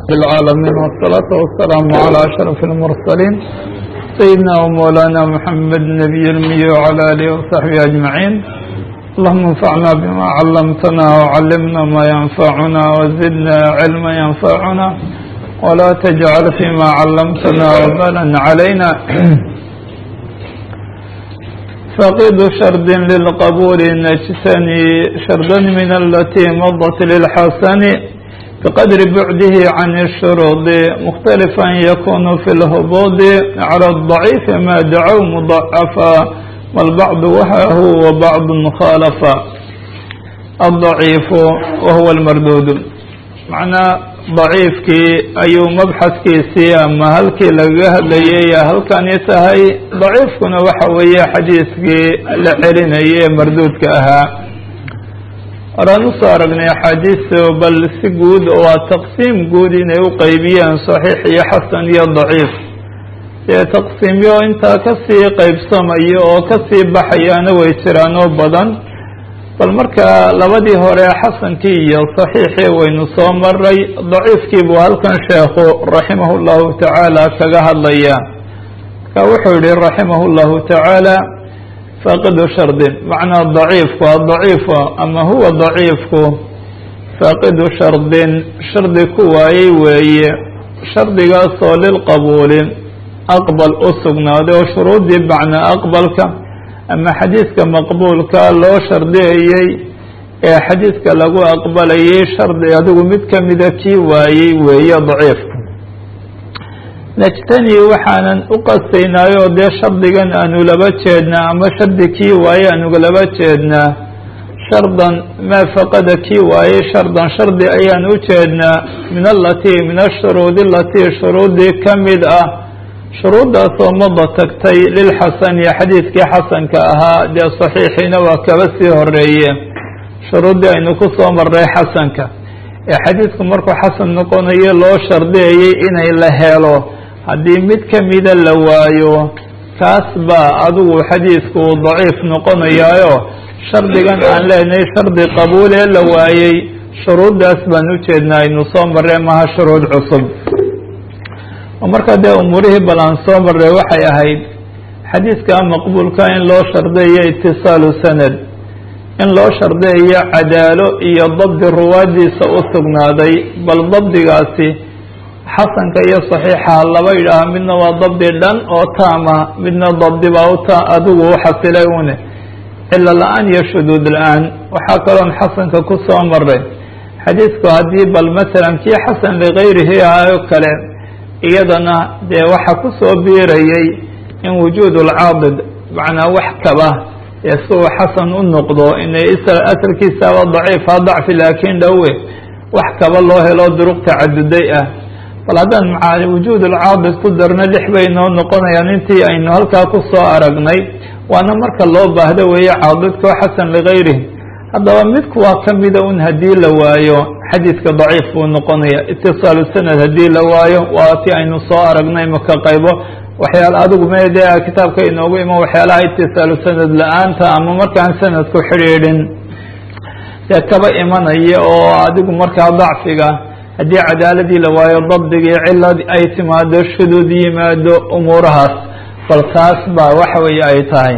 العالمين والصلاة والسلام على أشرف المرسلين سيدنا ومولانا محمد نبي المي وعلى آله وصحبه أجمعين اللهم انفعنا بما علمتنا وعلمنا ما ينفعنا وزدنا علما ينفعنا ولا تجعل فيما علمتنا وبالا علينا فقد شرد للقبول نجتني شردا من التي مضت للحسن بقدر بعده عن الشروط مختلفا يكون في الهبوط على الضعيف ما دعوا مضعفا والبعض وهاه وبعض خالفا الضعيف وهو المردود معنى ضعيفkii ayuu mabxadkiisii ama halkii lagaga hadlayay halkani tahay daciifkuna waxa weeye xadiiskii la celinayay ee marduudka ahaa horaan usoo aragnay axaadiistu bal si guud waa taqsiim guud inay u qeybiyeen saxiix iyo xasan iyo daciif dee taqsiimyo intaa kasii qeybsamaya oo kasii baxayaana way jiraan oo badan bal marka labadii hore xasankii iyo saxiixii waynu soo maray daciifkii buu halkan sheekhu raximah llahu tacaala kaga hadlaya marka wuxuu yihi raximah llahu tacaala faaqidu shardin macnaa daciifku adaciifu ama huwa daciifku faaqidu shardin shardi ku waayey weeye shardigaasoo lilqabuuli aqbal u sugnaaday oo shuruudii macnaa aqbalka ama xadiidka maqbuulka loo shardiyayey ee xadiidka lagu aqbalayay shardi adigu mid kamida kii waayey weeye daciifku najtani waxaanan u qastaynaayo dee shardigan aanu laba jeednaa ama shardi kii waaye aanu laba jeednaa shardan maa faqada kii waayey shardan shardi ayaan u jeednaa min alatii min ashuruudi alatii shuruudii ka mid ah shuruuddaasoo mada tagtay lilxasani xadiidkii xasanka ahaa dee saxiixiina waa kaba sii horeeye shuruuddii aynu ku soo marray xasanka ee xadiidku markuu xasan noqonayo loo shardiyayay inay la helo haddii mid kamida la waayo kaas baa adigu xadiidku daciif noqonayaayo shardigan aan leenahay shardi qabuulee la waayey shuruuddaas baan ujeednaa aynu soo marray maha shuruud cusub marka dee umuurihii bal aan soo marray waxay ahayd xadiidka maqbuulka in loo shardiyayo itisaalu sanad in loo shardiyayo cadaalo iyo dabdi ruwaadiisa u sugnaaday bal dabdigaasi xasanka iyo saxiixaha laba yidhaaha midna waa dabdi dhan oo taama midna dabdi baa uta adigu u xasilay une cilo la-aan iyo shuduud la-aan waxaa kaloon xasanka ku soo maray xadiidku haddii bal masalan kii xasan ligayrihi ah oo kale iyadana dee waxa ku soo biirayay in wujuud lcaadid macnaa wax kaba ee si uu xasan u noqdo inay asalkiisaaba daciifa dacfi laakiin dhowe wax kaba loo helo duruq tacaduday ah bal haddaan maca wujuud lcaadid ku darno lix bay noo noqonayaan intii aynu halkaa ku soo aragnay waana marka loo baahdo weeye caadidkao xasan ligayrihi haddaba midku waa kamida un haddii la waayo xadiidka daciif buu noqonaya itisaalu sanad haddii la waayo waa ti aynu soo aragnay maka qaybo waxyaala adigu mede kitaabka inoogu iman waxyaalaha itisaalu sanad la-aanta ama markaan sanadku xidhiidhin dee kaba imanaya oo adigu markaa dacfiga haddii cadaaladii la waayo dabdigii cilad ay timaado shuduud yimaado umuurahaas bal taas baa waxa weeye ay tahay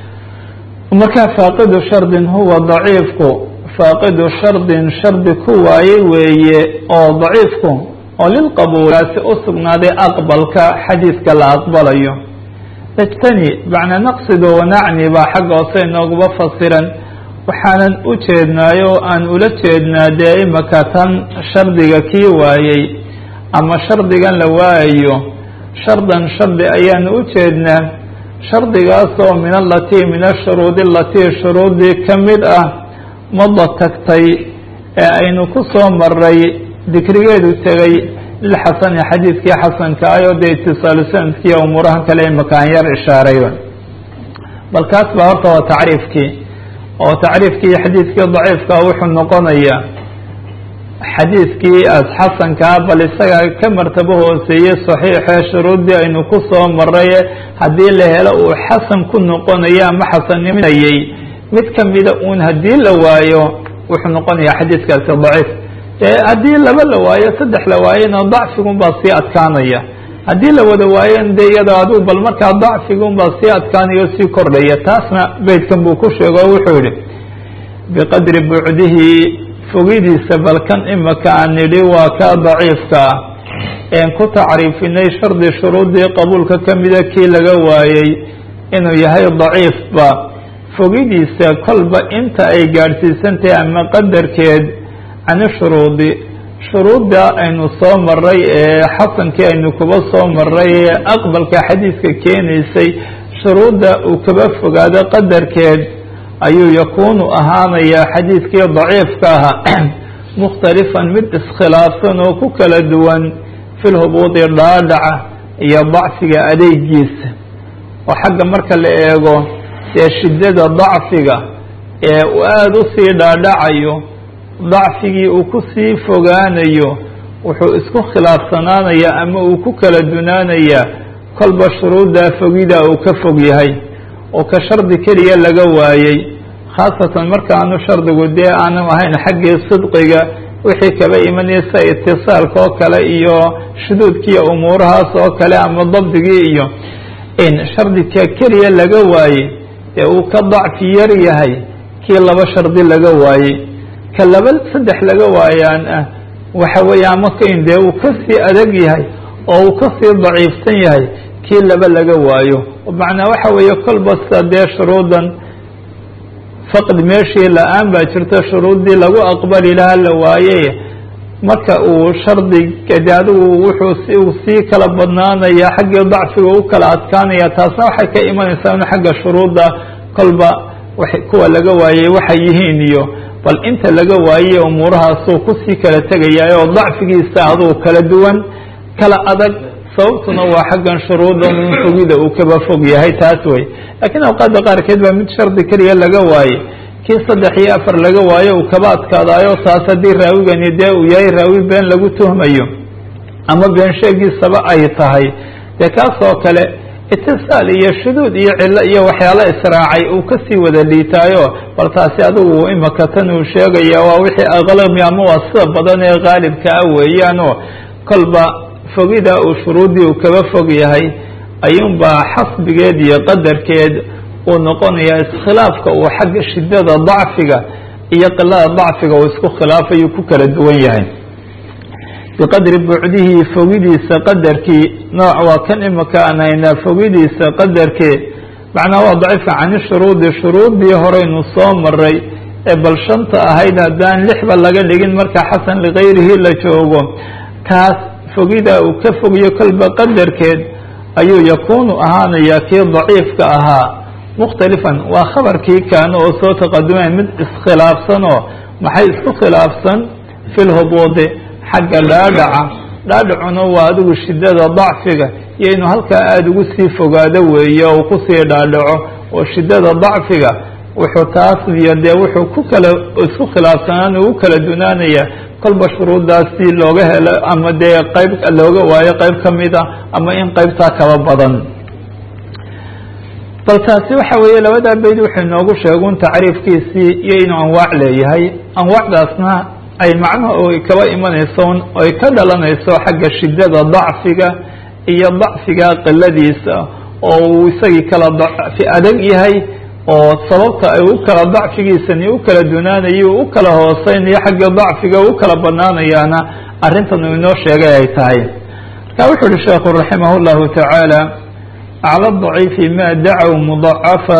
markaa faaqidu shardin huwa daciifku faaqidu shardin shardi ku waayey weeye oo daciifku oo lilqabuulaasi u sugnaaday aqbalka xadiidka la aqbalayo ijtani macnaa naqsido wanacni baa xagga hoose inooguba fasiran waxaanan u jeednaayo aan ula jeednaa dee imaka tan shardiga kii waayey ama shardigan la waayayo shardan shardi ayaanu u jeednaa shardigaasoo min alatii min ashuruudi alatii shuruudii ka mid ah mada tagtay ee aynu ku soo maray dikrigeedu tegay lilxasani xadiidkii xasanka ayoo dee itisaalu sanadkiiyo umuuraha kale imakaan yar ishaarayba bal kaas baa horta waa tacriifkii oo tacriifkii xadiidkii daciifka wuxuu noqonayaa xadiidkii as xasankaa bal isaga ka martabo hooseeye saxiixee shuruuddii aynu ku soo maray haddii la helo uu xasan ku noqonayo ama xasanniminayay mid kamida uun haddii la waayo wuxuu noqonayaa xadiidkaasi daciif dee haddii laba la waayo saddex la waayona dacfigun baa sii adkaanaya haddii la wada waayon dee iyada adigu bal markaa dacfigun baa sii adkaanaya o sii kordhaya taasna beydkan buu ku sheego o wuxuu yihi biqadri bucdihi fogidiisa balkan imaka aan nidhi waa kaa daciifka ah een ku tacriifinay shardi shuruudii qabuulka kamida kii laga waayey inuu yahay daciifba fogidiisa kolba inta ay gaadhsiisantahay ama qadarkeed cani shuruudi shuruudda aynu soo maray ee xasankii aynu kuba soo maray ee aqbalka xadiidka keenaysay shuruudda uu kaba fogaado qadarkeed ayuu yakuunu ahaanayaa xadiidkii daciifka ahaa mukhtalifan mid iskhilaafsan oo ku kala duwan fi lhubuudi dhaadhaca iyo dacfiga adeegiisa oo xagga marka la eego dee shiddada dacfiga ee uu aada usii dhaadhacayo dacfigii uu kusii fogaanayo wuxuu isku khilaafsanaanayaa ama uu ku kala dunaanayaa kolba shuruuddaa fogida uu ka fog yahay oo ka shardi keliya laga waayey khaasatan markaanu shardigu dee aanu ahayn xaggii sidqiga wixii kaba imanaysa itisaalka oo kale iyo shuduudkiiyo umuurahaas oo kale ama dabdigii iyo in shardika keliya laga waayey ee uu ka dacfi yar yahay kii laba shardi laga waayey ka laba saddex laga waayaan ah waxa weeye ama kain dee uu kasii adag yahay oo uu kasii daciifsan yahay kii laba laga waayo macnaa waxa weeye kolba sida dee shuruudan faqd meeshii la-aan baa jirta shuruuddii lagu aqbali lahaa la waaye marka uu shardiga de adigu wuxuu uu sii kala badnaanaya xaggii dacfiga u kala adkaanaya taasna waxay ka imanaysaa in xagga shuruudda kolba kuwa laga waayey waxay yihiin iyo bal inta laga waayey umuurahaasuu kusii kala tegaya oo dacfigiisa aduu kala duwan kala adag sababtuna waa xaggan shuruuda min fogida uu kaba fog yahay taas wey laakiin awqaadda qaarkeed baa mid shardi keliya laga waaye kii saddex iyo afar laga waayo uu kaba adkaadaayo taas haddii raawigani dee uu yahay raawi been lagu tuhmayo ama been sheegiisaba ay tahay dee kaas oo kale itisaal iyo shuduud iyo cillo iyo waxyaalo israacay uu kasii wada liitaayo bal taasi adigu imaka tan uu sheegaya waa wixii aqlami ama waa sida badan ee qaalibka ah weeyaanoo kolba fogida uu shuruuddii uu kaba fog yahay ayuunbaa xasbigeed iyo qadarkeed uu noqonayaa iskhilaafka uu xagga shiddada dacfiga iyo qilada dacfiga uu isku khilaafayu ku kala duwan yahay biqadri bucdihi fogidiisa qadarkii nooc waa kan imika aan haynaa fogidiisa qadarkee macnaa waa daciifka cani shuruudi shuruuddii horeynu soo maray ee bal shanta ahayd haddaan lixba laga dhigin marka xasan likayrihi la joogo taas fogida uu ka fogiyo kolba qadarkeed ayuu yakuunu ahaanayaa kii daciifka ahaa mukhtalifan waa khabarkii kaano oo soo taqadumay mid iskhilaafsan oo maxay isku khilaafsan fi lhubuudi xagga dhaadhaca dhaadhacuna waa adigu shiddada dacfiga iyo inuu halkaa aada ugu sii fogaado weeye oo kusii dhaadhaco oo shiddada dacfiga wuxuu taas iyo dee wuxuu ku kala isku khilaafsanaan ugu kala dunaanaya kolba shuruuddaas si looga helo ama dee qayb looga waayo qayb ka mid a ama in qaybtaa kaba badan bal taasi waxa weeye labadaa bayd wuxuu inoogu sheegun tacriifkiisii iyo inuu anwaac leeyahay anwaacdaasna ay macnaha oy kaba imanayso oy ka dhalanayso xagga shiddada dacfiga iyo dacfiga qiladiisa oo uu isagii kala dacfi adag yahay oo sababta ay u kala dacfigiisani u kala dunaanayo u kala hooseynayo xagga dacfiga u kala banaanayaana arrintan uu inoo sheegay ay tahay marka wuxu uhi sheekhu raximah llahu tacaala aclى ضaciifi ma dacow muضacafa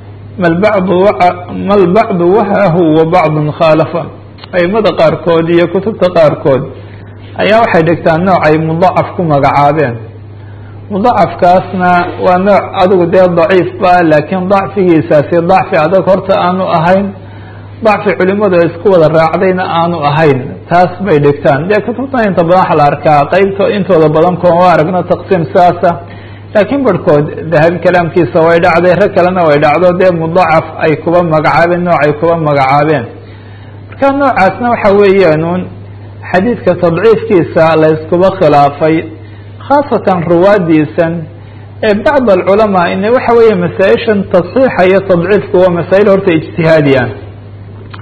mal bacdu wahahu wa bacdu khaalafa aimada qaarkood iyo kutubta qaarkood ayaa waxay dhigtaan nooc ay mudacaf ku magacaabeen mudacafkaasna waa nooc adigu dee daciif ba laakiin dacfigiisaasi dacfi adag horta aanu ahayn dacfi culimadu ay isku wada raacdayna aanu ahayn taas bay dhigtaan dee kutubtan inta badan waxa la arkaa qeybto intooda badan kooma aragno taqsiim saasa laakiin barhkood dahabi kalaamkiisa way dhacday rag kalena way dhacdo dee mudacaf ay kuba magacaabeen nooc ay kuba magacaabeen marka noocaasna waxa weeyaanuun xadiidka tadciifkiisa la iskuba khilaafay khaasatan ruwaadiisan ee bacd alculamaa in waxa weeye masaa-ishan tasxiixa iyo tadciifku waa masaa'il horta ijtihaadi ah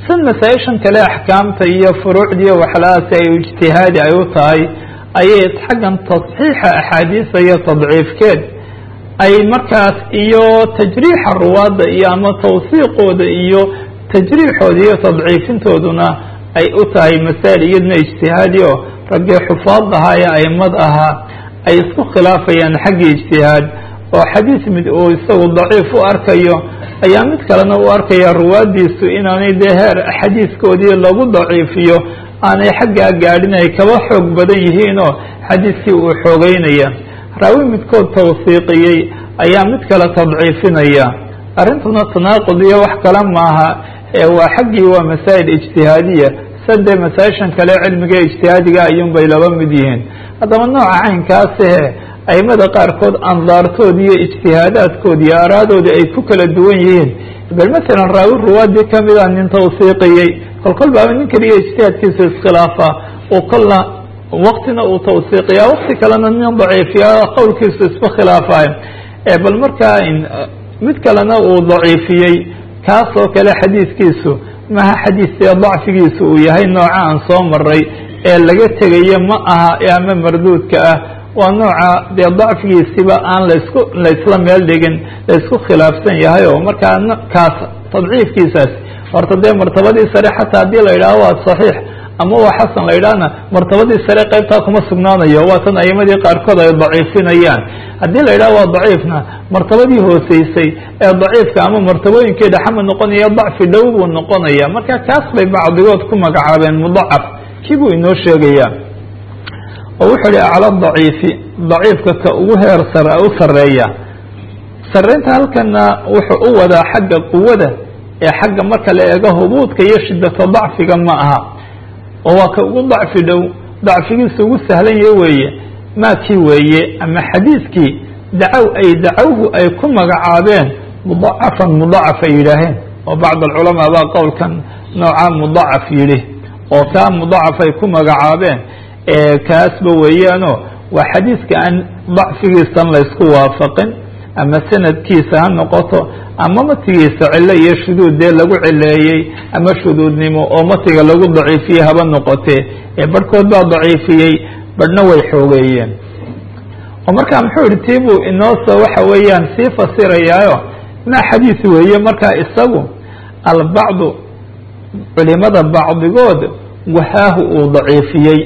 san masaa-ishan kale axkaamta iyo furuucdiiyo waxlahaasi ay ijtihaadi ay u tahay ayay xaggan tasxiixa axaadiisa iyo tadciifkeed ay markaas iyo tajriixa ruwaadda iyo ama tawsiiqooda iyo tajriixooda iyo tadciifintooduna ay u tahay masaa'il iyaduna ijtihaadi oo raggii xufaad ahaa ee aimad ahaa ay isku khilaafayaan xaggii ijtihaad oo xadiis mid uu isagu daciif u arkayo ayaa mid kalena u arkaya ruwaaddiisu inaanay dee heer xadiiskoodii lagu daciifiyo aanay xaggaa gaadhin ay kaba xoog badan yihiinoo xadiiskii uu xoogeynaya raawi midkood tawsiiqiyey ayaa mid kale tadciifinaya arrintuna tanaaqud iyo wax kale maaha ee waa xaggii waa masaa'il ijtihaadiya sade masaa-ishan kale cilmiga ijtihaadiga ayuun bay laba mid yihiin haddaba nooca caynkaasihe aimada qaarkood andaartood iyo ijtihaadaadkood iyo aaraadooda ay ku kala duwan yihiin bal masalan raawi ruwaadii kamida nin tawsiiqiyey kol kol baaba nin keliya ijtihaadkiisa iskhilaafa oo kolna waktina uu tawsiiqiya wakti kalena nin daciifiya qowlkiisu isku khilaafayo bal markaa mid kalena uu daciifiyey kaas oo kale xadiiskiisu maha xadiiskee dacfigiisu uu yahay nooca aan soo maray ee laga tegayo ma aha ama marduudka ah waa nooca dee dacfigiisiba aan laisku laisla meel dhigin laisku khilaafsan yahay oo markaa kaas tadciifkiisaas horta dee martabadii sare xataa haddii la yidhaaho waa saxiix ama waa xasan la yidhaahna martabadii sare qaybtaa kuma sugnaanayo waa tan aimadii qaarkood ay daciifinayaan haddii la yidhaho waa daciifna martabadii hooseysay ee daciifka ama martabooyinkii dhexama noqonaya dacfi dhow buu noqonaya marka kaas bay bacdigood ku magacaabeen mudacaf kii buu inoo sheegaya oo wuxuu ihi acla daciifi daciifka ka ugu heer sare u sareeya sareynta halkana wuxuu u wadaa xagga quwada ee xagga marka la eego hubuudka iyo shidata dacfiga ma aha oo waa ka ugu dacfi dhow dacfigiisa ugu sahlan yahy weeye maakii weeye ama xadiiskii dacow ay dacowhu ay ku magacaabeen mudacafan mudacaf ay yidhaaheen oo bacd alculamaa baa qowlkan nooca mudacaf yidhi oo kaa mudacaf ay ku magacaabeen kaasba weeyaano waa xadiiska aan dacfigiisan laysku waafaqin ama sanadkiisa ha noqoto ama matigiisa cilo iyo shuduud dee lagu cileeyey ama shuduudnimo oo matiga lagu daciifiyey haba noqotee ee barhkood baa daciifiyey barhna way xoogeeyeen oo markaa muxuu yihi tii buu inoosoo waxa weeyaan sii fasirayaayo maa xadiis weeye markaa isagu albacdu culimada bacdigood wahaahu uu daciifiyey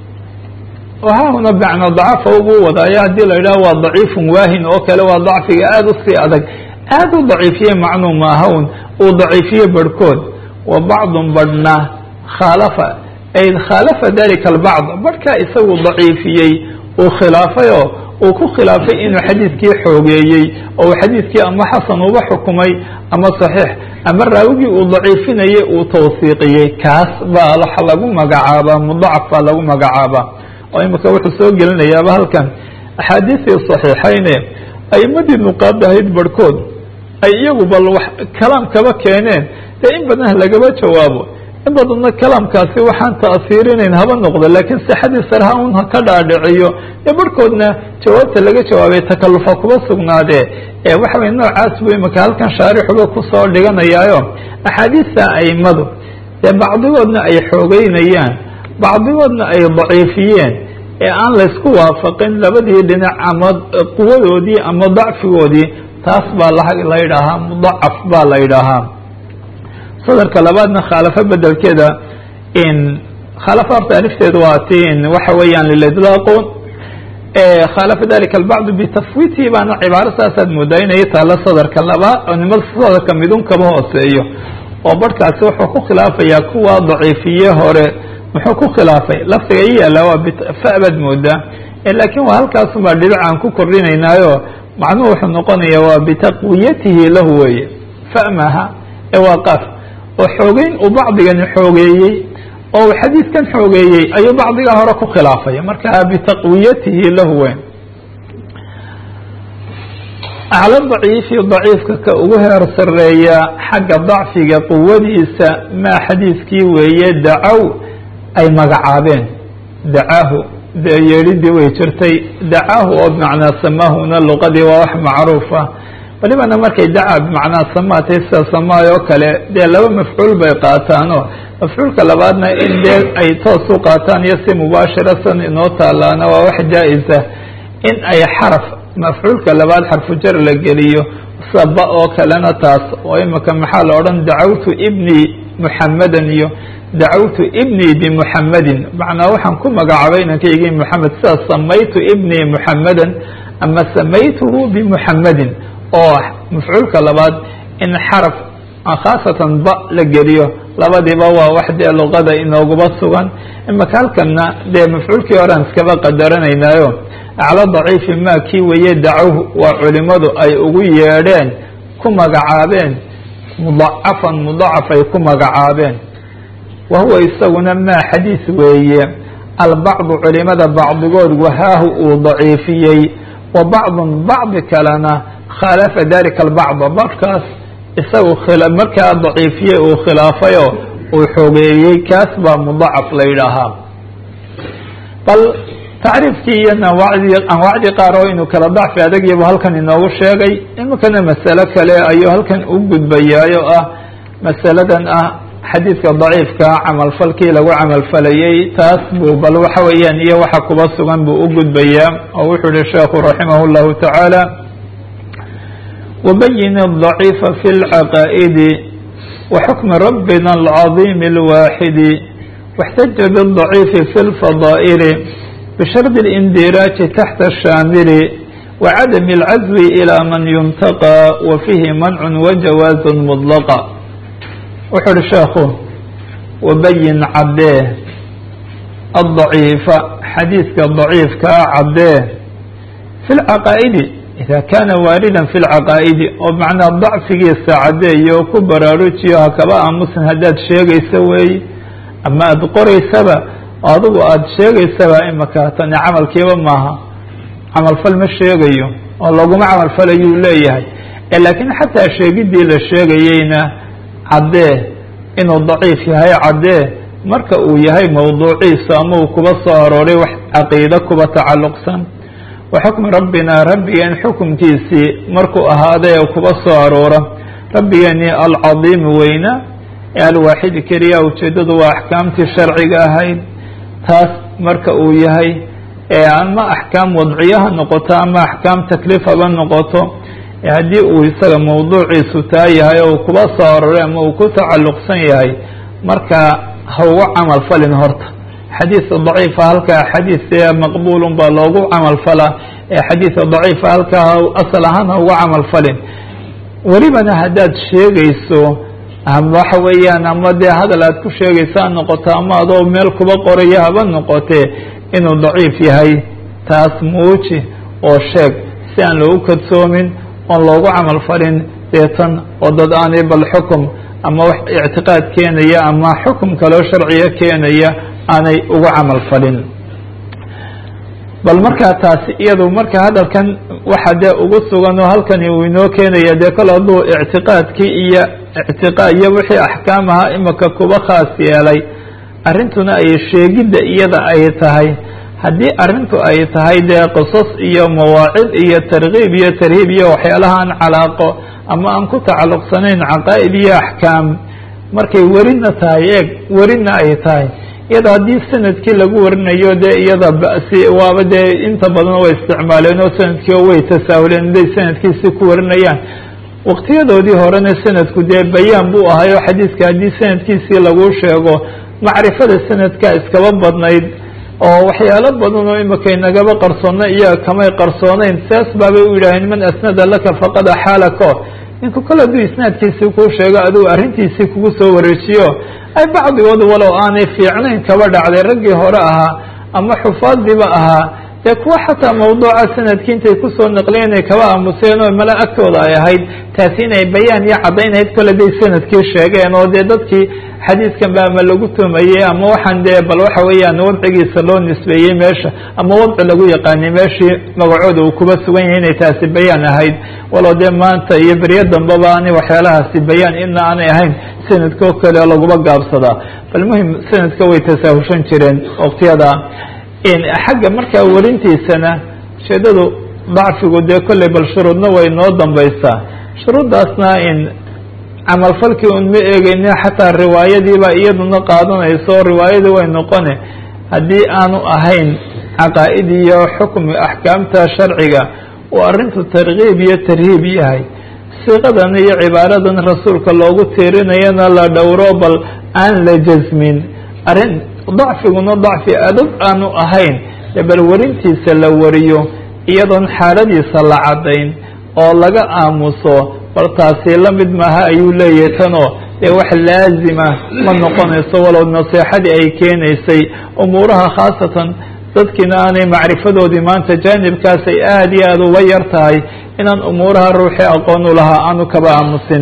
wahaahuna bacna dacafa ugu wadaayo haddii la yidhaho waa daciifun waahin oo kale waa dacfiga aada usii adag aada u daciifiye macnuu maahawn uu daciifiye barhkood wa bacdun badhna khaalafa ay khaalafa dalika albacd barhkaa isagu daciifiyey uu khilaafayoo uu ku khilaafay inuu xadiiskii xoogeeyey oo uu xadiiskii ama xasan uba xukumay ama saxiix ama raawigii uu daciifinayey uu tawsiiqiyey kaas baa waxa lagu magacaabaa mudacaf baa lagu magacaabaa oo imika wuxuu soo gelinayaaba halkan axaadiistii saxiixayne aimadii nuqaadahayd barhkood ay iyagu bal wax kalaam kaba keeneen dee in badan lagaba jawaabo in badanna kalaamkaasi waxaan ta'siirinayn haba noqdo laakiin sixadii sarha un ha ka dhaadhiciyo ee barhkoodna jawaabta laga jawaabay takalufa kuba sugnaadee ee waxa weye noocaas buu imika halkan shaarixuba kusoo dhiganayaayo axaadiista aimadu dee bacdigoodna ay xoogeynayaan bacdigoodna ay daciifiyeen ee aan laysku waafaqin labadii dhinac ama quwadoodii ama dacfigoodii taas baa la yidhaahaa mudacaf baa la yidhaahaa sadarka labaadna khaalafo bedelkeeda in khaalafo horta alifteedu waa ti waxa weeyaan lilidlaaqun khaalafa dalika albacdu bitafwiitihi baana cibaaro saasaad moodaa inay taalla sadarka labaad oo nimada sadarka midun kaba hooseeyo oo barhkaasi wuxuu ku khilaafayaa kuwa daciifiye hore muxuu ku khilaafay lafdiga i yaalla waa fa baad moodaa laakiin waa halkaasumaa dhibic aan ku kordhinaynaayo macnuhu wuxuu noqonaya waa bitaqwiyatihi lahu weeye fa maaha ee waa qaaf oo xoogeyn uu bacdigani xoogeeyey oo uu xadiiskan xoogeeyey ayuu bacdiga hore ku khilaafay marka bitaqwiyatihi lahu weyn acla daciifi daciifka ka ugu heer sareeya xagga dacfiga quwadiisa maa xadiiskii weeye dacow ay magacaabeen dacaahu yeedhidii way jirtay dacaahu oo bimacnaa samaahuna luqadii waa wax macruufa walibana markay daca bimacnaa samaatay sida samaay oo kale dee laba mafcuul bay qaataanoo mafcuulka labaadna in dee ay toos u qaataan iyo si mubaashira san inoo taalaana waa wax jaa-isa in ay xaraf mafcuulka labaad xarfujar la geliyo saba oo kalena taas oo imika maxaa la odhan dacawtu ibnii muxamadan iyo dacawtu ibnii bimuxamadin macnaa waxaan ku magacaabay inankaygii moxamed sida samaytu ibnii muxamadan ama samaytuhu bimuxamadin oo mafcuulka labaad in xaraf khaasatan ba la geliyo labadiiba waa wax dee luqada inooguba sugan imaka halkana dee mafcuulkii horean iskaba qadaranaynaayo aclo daciifi ma kii weeye dacawhu waa culimadu ay ugu yeedheen ku magacaabeen mudacafan mudacaf ay ku magacaabeen wa huwa isaguna maa xadiis weeye albacdu culimada bacdigood wahaahu uu daciifiyey wa bacdun bacdi kalena khaalafa dalika albacda bacdkaas isagu markaa daciifiyey uu khilaafayoo uu xogeeyey kaas baa mudacaf la yidhaahaa bal tacriifkii iyo anwaacdii anwaacdii qaar oo inuu kala dacfi adagiibu halkan inoogu sheegay imikana masalo kale ayuu halkan u gudbayaayo ah masaladan ah xadiidka daciifka camalfalkii lagu camalfalayey taas buu bal waxa weeyaan iyo waxa kuba sugan buu u gudbayaa oo wuxuu yihi sheekhu raximah اllahu tacaala وبين الضعيف في العقائد وحكم ربنا العظيم الواحد واحتج بالضعيف في الفضائل بشرط الاندراج تحت الشامل وعدم العزو إلى من ينتقى وفيه منع وجواز مطلقا وحر شيخه وبين عبده الضعيف حديث الضعيف كعبده في العقائد إذا كان واردا في العقائد ومعنى ضعفgiisa cadeeyo ku baraarujiyo hakaba aamusan haddaad sheegaysa weeye ama aada qoraysaba adigu aada sheegaysaba imaka tani camalkiiba maaha camalfal ma sheegayo oo laguma camalfalayuu leeyahay laakiin xataa sheegidii la sheegayeyna caddee inuu daciif yahay caddee marka uu yahay mawduuciisa ama uu kuba soo arooray wax caqiide kuba tacalluqsan wa xukmi rabbina rabbigeen xukumkiisii markuu ahaaday ee kuba soo aroora rabbigeeni alcadiimi weyna ee alwaaxidi keliya ujeeddadu waa axkaamtii sharciga ahayd taas marka uu yahay ee ama axkaam wadciyo ha noqoto ama axkaam takliif haba noqoto haddii uu isaga mawduuciisu taa yahay oo uu kuba soo aroray ama uu ku tacalluqsan yahay marka ha uga camal falin horta xadiidka daciifa halkaa xadiidka maqbuulun baa loogu camal falaa ee xadiidka daciifa halkaa asal ahaan ha uga camal falin welibana haddaad sheegayso waxa weeyaan ama dee hadal aad ku sheegaysa ha noqoto ama adoo meel kuba qoraya haba noqotee inuu daciif yahay taas muuji oo sheeg si aan loogu kadsoomin oon loogu camal falin deetan oo dad aanay bal xukum ama wax ictiqaad keenaya ama xukum kaloo sharciga keenaya aanay ugu camal falin bal markaa taasi iyadu marka hadalkan waxa dee ugu sugan oo halkani uu inoo keenaya dee kol hadduu ictiqaadkii iyo ictiqaa iyo wixii axkaam ahaa imika kuba khaas yeelay arrintuna ay sheegidda iyada ay tahay haddii arrintu ay tahay dee qisas iyo mawaacid iyo tarkiib iyo tarhiib iyo waxyaalaha aan calaaqo ama aan ku tacalluqsanayn caqaa'id iyo axkaam markay werina tahay eeg werina ay tahay iyada haddii sanadkii lagu warinayo dee iyada basi waaba dee inta badan way isticmaaleen oo sanadkii way tasaahuleen inday sanadkiisi ku warinayaan waqtiyadoodii horena sanadku dee bayaan buu ahayo xadiiska haddii sanadkiisii lagu sheego macrifada sanadka iskaba badnayd oo waxyaalo badan oo imika inagaba qarsoona iyaga kamay qarsooneyn saas baabay u yidhaaheen man asnada laka faqad axaalako ninku kale hadduu isnaadkiisii kuu sheego adigu arrintiisii kugu soo wareejiyo ay bacdigood walow aanay fiicnayn kaba dhacday raggii hore ahaa ama xufaadiba ahaa dee kuwa xataa mawduuca sanadkii intay kusoo naqliyen inay kaba aamuseen oo mala agtooda ay ahayd taasi inay bayaan iyo caddaynayd kole day sanadkii sheegeen oo dee dadkii xadiidkan ba ama lagu tumayey ama waxaan dee bal waxa weeyaan wadcigiisa loo nisbeeyey meesha ama wadci lagu yaqaanay meeshii magacooda uu kuba sugan yahay inay taasi bayaan ahayd walow dee maanta iyo beryo dambaba ani waxyaalahaasi bayaan ina aanay ahayn sanadka oo kale oo laguba gaabsadaa bal muhim sanadka way tasaahushan jireen waqtiyada xagga markaa warintiisana ujeedadu dacfigu dee kolley bal shuruudna way noo dambaysaa shuruuddaasna in camalfalkii un ma eegeyne xataa riwaayadiiba iyaduna qaadanayso riwaayadii way noqone haddii aanu ahayn caqaa'id iyo xukmi axkaamta sharciga uu arrintu tarkiib iyo tarhiib yahay siiqadan iyo cibaaradan rasuulka loogu tiirinayana la dhowro bal aan la jasmin arrin dacfiguna dacfi adag aanu ahayn ee bal werintiisa la wariyo iyadoon xaaladiisa la caddayn oo laga aamuso bal taasi la mid maaha ayuu leeyahay tanoo dee wax laazima ma noqonayso walow naseexadii ay keenaysay umuuraha khaasatan dadkiina aanay macrifadoodii maanta jaanibkaas ay aada iyo aada uga yar tahay inaan umuuraha ruuxii aqoon u lahaa aanu kaba aamusin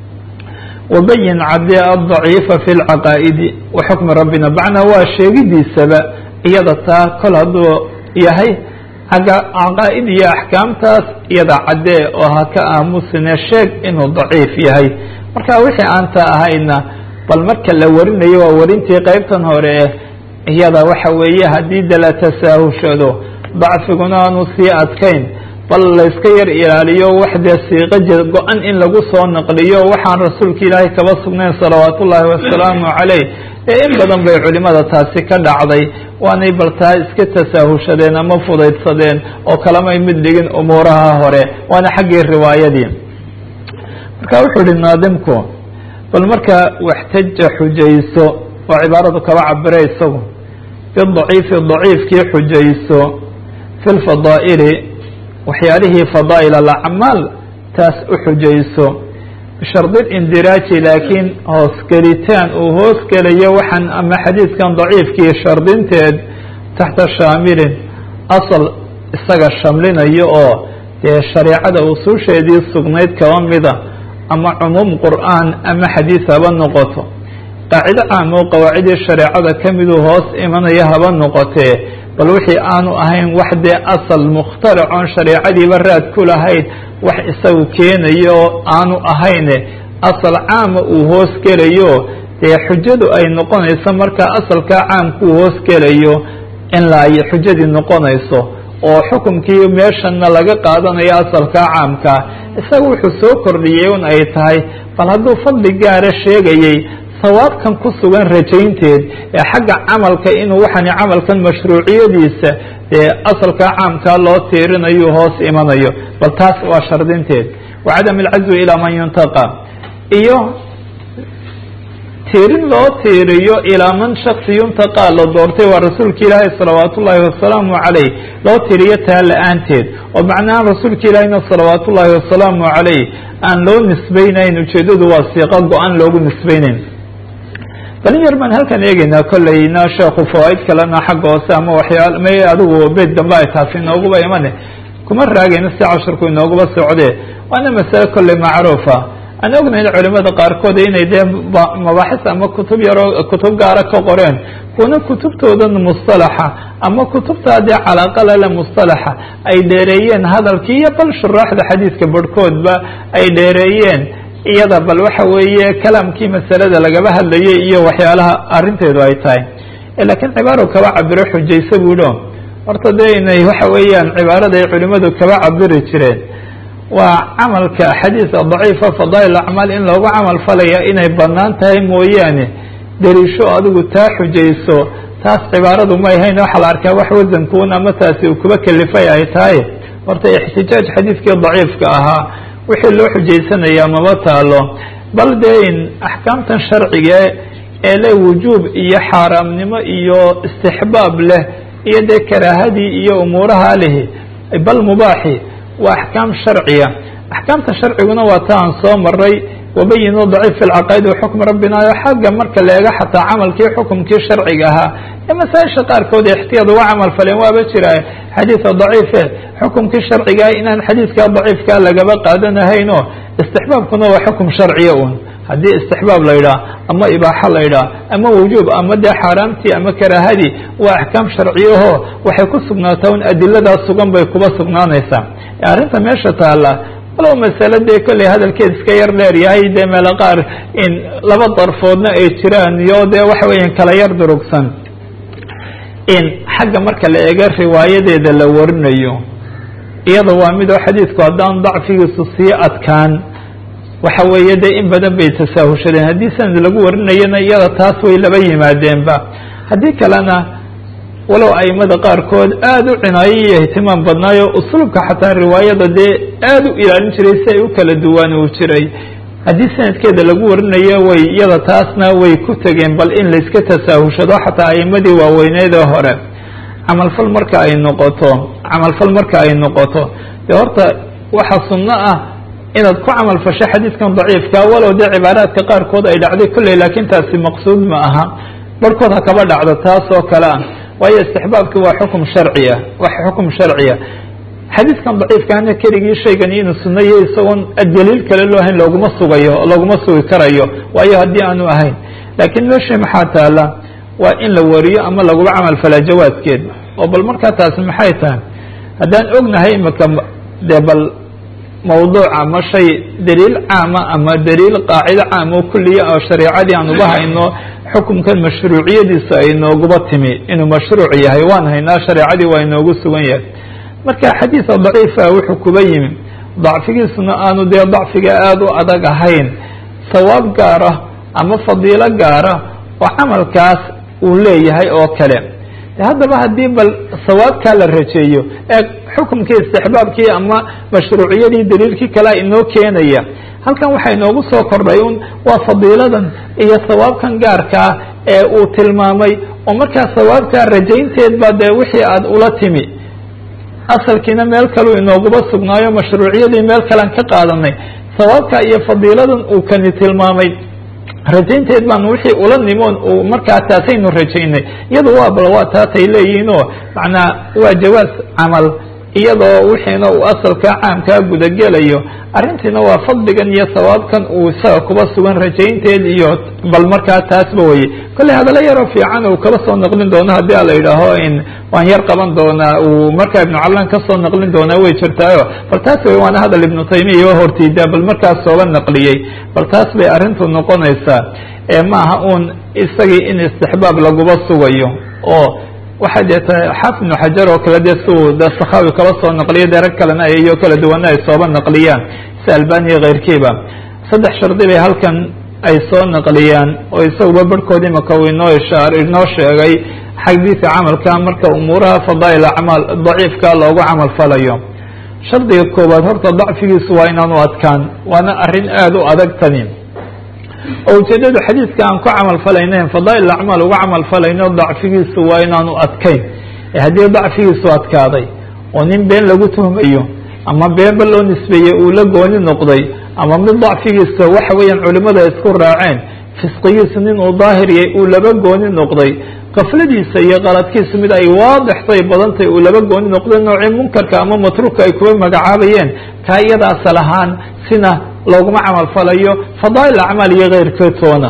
wabayin cadde addaciifa fi lcaqaa'idi wa xukmi rabbina macnaa waa sheegidiisaba iyada taa kol hadduu yahay caqaa'id iyo axkaamtaas iyada caddee oo ha ka aamusine sheeg inuu daciif yahay marka wixii aanta ahayna bal marka la warinayo waa warintii qeybtan hore eh iyada waxa weeye haddii de la tasaahushado dacfiguna aanu sii adkayn bal layska yar ilaaliyo wax dee siiqo go-an in lagu soo naqliyo waxaan rasuulka ilaahay kaba sugnayn salawaat ullaahi wasalaamu caleyh ee in badan bay culimada taasi ka dhacday waanay bal taa iska tasaahushadeen ama fudaydsadeen oo kalamay mid dhigin umuuraha hore waana xaggii riwaayadii marka wuxuu ihi naadimku bal marka waxtaja xujayso oo cibaaradu kaba cabira isagu bidaciifi daciifkii xujayso fi lfadaa'ili waxyaalihii fadaa'il alacmaal taas u xujayso bishardi indiraaji laakiin hoosgelitaan uu hoosgelayo waxaan ama xadiidkan daciifkii shardinteed taxta shaamilin asal isaga shamlinayo oo dee shareecada usuusheedii sugnayd kaba mida ama cumuum qur'aan ama xadiis haba noqoto qaacido caam oo qawaacidii shareecada ka miduu hoos imanaya haba noqotee bal wixii aanu ahayn wax dee asal mukhtaracoon shareecadiiba raad ku lahayd wax isagu keenayo oo aanu ahayne asal caama uu hoos gelayo dee xujadu ay noqonayso markaa asalkaa caamkuu hoos gelayo in la ay xujadii noqonayso oo xukumkii meeshana laga qaadanayo asalkaa caamkaa isaga wuxuu soo kordhiyey un ay tahay bal hadduu fadli gaara sheegayey sawaabkan ku sugan rajaynteed ee xagga camalka inuu waxani camalkan mashruuciyadiisa dee asalkaa caamkaa loo tiirinayo hoos imanayo bal taas waa shardinteed wa cadam alcazwi ilaa man yuntaqa iyo tiirin loo tiiriyo ilaa man shaksi yuntaqa la doortay waa rasuulka ilaahi salawaat ullaahi wasalaamu caleyh loo tiiriyo taa la-aanteed oo macnaha rasuulka ilaahina salawaat ullaahi wasalaamu caleyh aan loo nisbaynayn ujeedadu waa siiqo go-an loogu nisbaynayn balin yar baan halkan eegeynaa kolleyna sheekhu fawaaid kalena xagga hoose ama waxyaal may adigu beed dambe ay taasi inooguba imane kuma raagayna si cashirku inooguba socdee waana masale kolley macruufa aan ognayn culimada qaarkood inay dee mabaaxis ama kutub yaroo kutub gaara ka qoreen kuna kutubtoodan mustalaxa ama kutubtaa dee calaaqalale mustalaxa ay dheereeyeen hadalkii iyo bal shuraaxda xadiidka barhkoodba ay dheereeyeen iyada bal waxa weeye kalaamkii masalada lagaba hadlayay iyo waxyaalaha arrinteedu ay tahay laakiin cibaaro kaba cabiro xujaysa buulo horta dee inay waxa weeyaan cibaarada ay culimadu kaba cabiri jireen waa camalka xadiidka daciifa fadaa'il acmaal in loogu camal falaya inay banaan tahay mooyaane dariisho adigu taa xujayso taas cibaaradu ma ahayn waxaa la arkaa wax wasankuun ama taasi uu kuba kelifay ay tahay horta ixtijaaj xadiidkii daciifka ahaa wixii loo xujaysanayaa maba taalo bal dee in axkaamtan sharciga ee le wujuub iyo xaaraamnimo iyo istixbaab leh iyo dee karaahadii iyo umuuraha lehi bal mubaaxi waa axkaam sharciya axkaamta sharciguna waa ta aan soo maray wabayinu daciif fi lcaqaa'id waxukmi rabbina o xagga marka la eego xataa camalkii xukumkii sharciga ahaa ee masaa-isha qaarkood ixtiyaad uga camal faleen waaba jira xadiida daciife xukumkii sharciga inaan xadiidka daciifkaa lagaba qaadanahayn o istixbaabkuna waa xukum sharciya un haddii istixbaab la yidhaah ama ibaaxo la yidhaah ama wujuub ama dee xaaraamtii ama karaahadii waa axkaam sharciyaho waxay ku sugnaataa un adiladaas sugan bay kuba sugnaanaysaa arrinta meesha taala walow masale dee kolley hadalkeed iska yar dheer yahay dee meelo qaar in laba darfoodna ay jiraan iyo dee waxa weeyaan kala yar durugsan in xagga marka la eego riwaayadeeda la warinayo iyada waa midoo xadiidku haddaan dacfigiisu sii adkaan waxa weeye dee in badan bay tasaahushadeen haddii sanad lagu warinayana iyada taas way laba yimaadeenba haddii kalena walow aimada qaarkood aada u cinaayo iyo ihtimaam badnaayo usluubka xataa riwaayada dee aada u ilaalin jiray si ay u kala duwaan uu jiray haddii sanadkeeda lagu warinayo way iyada taasna way ku tegeen bal in layska tasaahushado xataa aimadii waaweyneedee hore camalfal marka ay noqoto camalfal marka ay noqoto dee horta waxa sunno ah inaad ku camal fasho xadiidkan daciifka walow dee cibaaraadka qaarkood ay dhacday kolley laakiin taasi maqsuud ma aha barhkood ha kaba dhacdo taas oo kale ah waayo istixbaabki waa xukum sharciya wax xukum sharciya xadiidkan daciifkaana keligii shaygani inuu sunayo isagoon daliil kale loo hayn looguma sugayo looguma sugi karayo waayo haddii aanu ahayn laakiin meesha maxaa taala waa in la wariyo ama lagula camal falaa jawaaskeed oo bal markaa taasi maxay tahay haddaan ognahay imika dee bal mawduuc ama shay daliil caama ama daliil qaacido caam oo kuliya oo shareicadii aan uga hayno xukumkan mashruuciyadiisa ay nooguba timi inuu mashruuc yahay waan haynaa shareecadii waa inoogu sugan yahay marka xadiida daciifa wuxuu kuba yimi dacfigiisuna aanu dee dacfiga aada u adag ahayn sawaab gaara ama fadiilo gaara oo camalkaas uu leeyahay oo kale haddaba haddii bal sawaabkaa la rajeeyo ee xukumkii istixbaabkii ama mashruuciyadii daliilkii kalea inoo keenaya halkan waxaa inoogu soo kordhay un waa fadiiladan iyo sawaabkan gaarkaa ee uu tilmaamay oo markaa sawaabkaa rajaynteed baa dee wixii aada ula timi asalkiina meel kaleu inooguba sugnaayo mashruuciyadii meel kalean ka qaadanay sawaabka iyo fadiiladan uu kani tilmaamay rajaynteed baanu wixii ula nimoon uu markaa taasaynu rajaynay iyado waa bal waa taasay leeyihiin oo macnaa waa jawaas camal iyadoo wixiina uu asalka caamkaa gudagelayo arrintiina waa fadligan iyo sawaabkan uu isaga kuba sugan rajaynteed iyo bal markaa taasba weye kolley hadallo yaroo fiican uu kala soo naqlin doono haddii a la yidhaaho in waan yar qaban doonaa uu markaa ibnu cablan kasoo naqlin doonaa way jirtaayo bal taas wey waana hadal ibnu taymiya iyo hortiida bal markaas sooba naqliyey bal taas bay arrintu noqonaysaa ee maaha uun isagii in istixbaab laguba sugayo oo waxay dee tahay xaafid ibnu xajar oo kale dee siuu de sakhawi kala soo naqliyo dee rag kalena iyo kala duwana ay sooba naqliyaan si albaniya keyrkiiba saddex shardi bay halkan ay soo naqliyaan oo isaguba barhkood imaka uu inoo ishaar inoo sheegay xagdiisa camalka marka umuuraha fadaa'il acmaal daciifka loogu camal falayo shardiga koowaad horta dacfigiisu waa inaanu adkaan waana arrin aada u adag tani oo ujeedadu xadiidka aan ku camal falaynayn fadaa'il acmaal uga camal falayno dacfigiisu waa inaanu adkayn haddii dacfigiisu adkaaday oo nin been lagu tuhmayo ama beenba loo nisbeeyey uu la gooni noqday ama mid dacfigiisa waxa weeyaan culimada isku raaceen fisqigiisu nin uu daahiriyay uu laba gooni noqday kafladiisa iyo qaladkiisu mid ay waadixtay badantay uu laba gooni noqday noocii munkarka ama matruuka ay kuba magacaabayeen kaa iyada asal ahaan sina looguma camal falayo fadaa'il acmaal iyo keyrkeed toona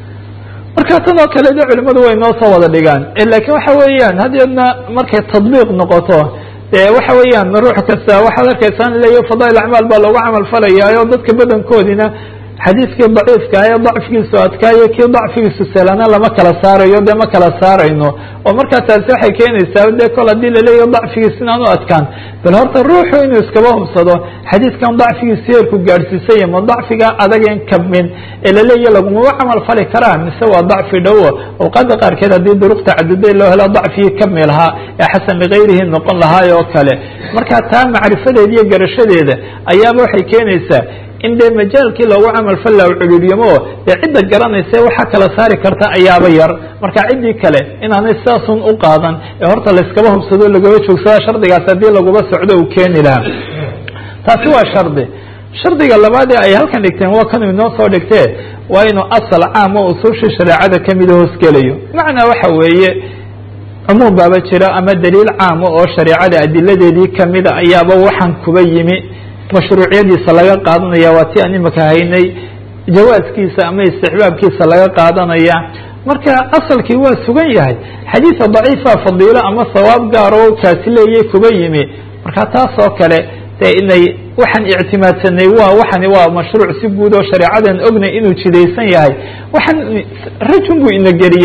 marka tan oo kale de culimadu way noo soo wada dhigaan laakiin waxa weeyaan hadeedna markay tadbiiq noqoto dee waxa weeyaan ruux kasta waxaad arkaysaa in leeya fadaa'il acmaal baa loogu camal falayaa oo dadka badankoodina xadiidkii daciifka ee dacfigiisu adkaayo kii dacfigiisu selana lama kala saarayo dee ma kala saarayno oo markaa taasi waxay keenaysaa dee kol haddii laleeyaho dacfigiis inaan u adkaan bal horta ruuxu inuu iskaba hubsado xadiidkan dacfigiisu heerku gaadhsiisaya ma dacfiga adagen kabmin ee laleeya lagumaba camal fali karaa mise waa dacfi dhowo awqaada qaarkeed haddii duruq tacaduday loo helo dacfigii kabmi lahaa ee xasan ligayrihi noqon lahaay oo kale marka taa macrifadeeda iyo garashadeeda ayaaba waxay keenaysaa in dee majaalkii loogu camal falla cululiyamo dee cidda garanaysa waxaa kala saari karta ayaaba yar marka ciddii kale inaanay sidaasun u qaadan ee horta layskaba hubsado lagaba joogsada shardigaas haddii laguba socdo uu keeni lahaa taasi waa shardi shardiga labaadee ay halkan dhigteen waa kanuu inoo soo dhigtee waa inuu asal caam oo usuushii shareecada kamida hoosgelayo macnaa waxa weeye cumuum baaba jira ama daliil caama oo shareecada adiladeedii kamida ayaaba waxaan kuba yimi mashruuciyadiisa laga qaadanaya waa ti aan imika haynay jawaaskiisa ama istixbaabkiisa laga qaadanaya marka asalkii waa sugan yahay xadiida daciifa fadiilo ama sawaab gaaro kaasi leeyay kuba yimi marka taas oo kale dee inay waxaan ictimaadsanay waa waxani waa mashruuc si guud oo shareecadan ognay inuu jidaysan yahay waxaan rajun buu ina geliyey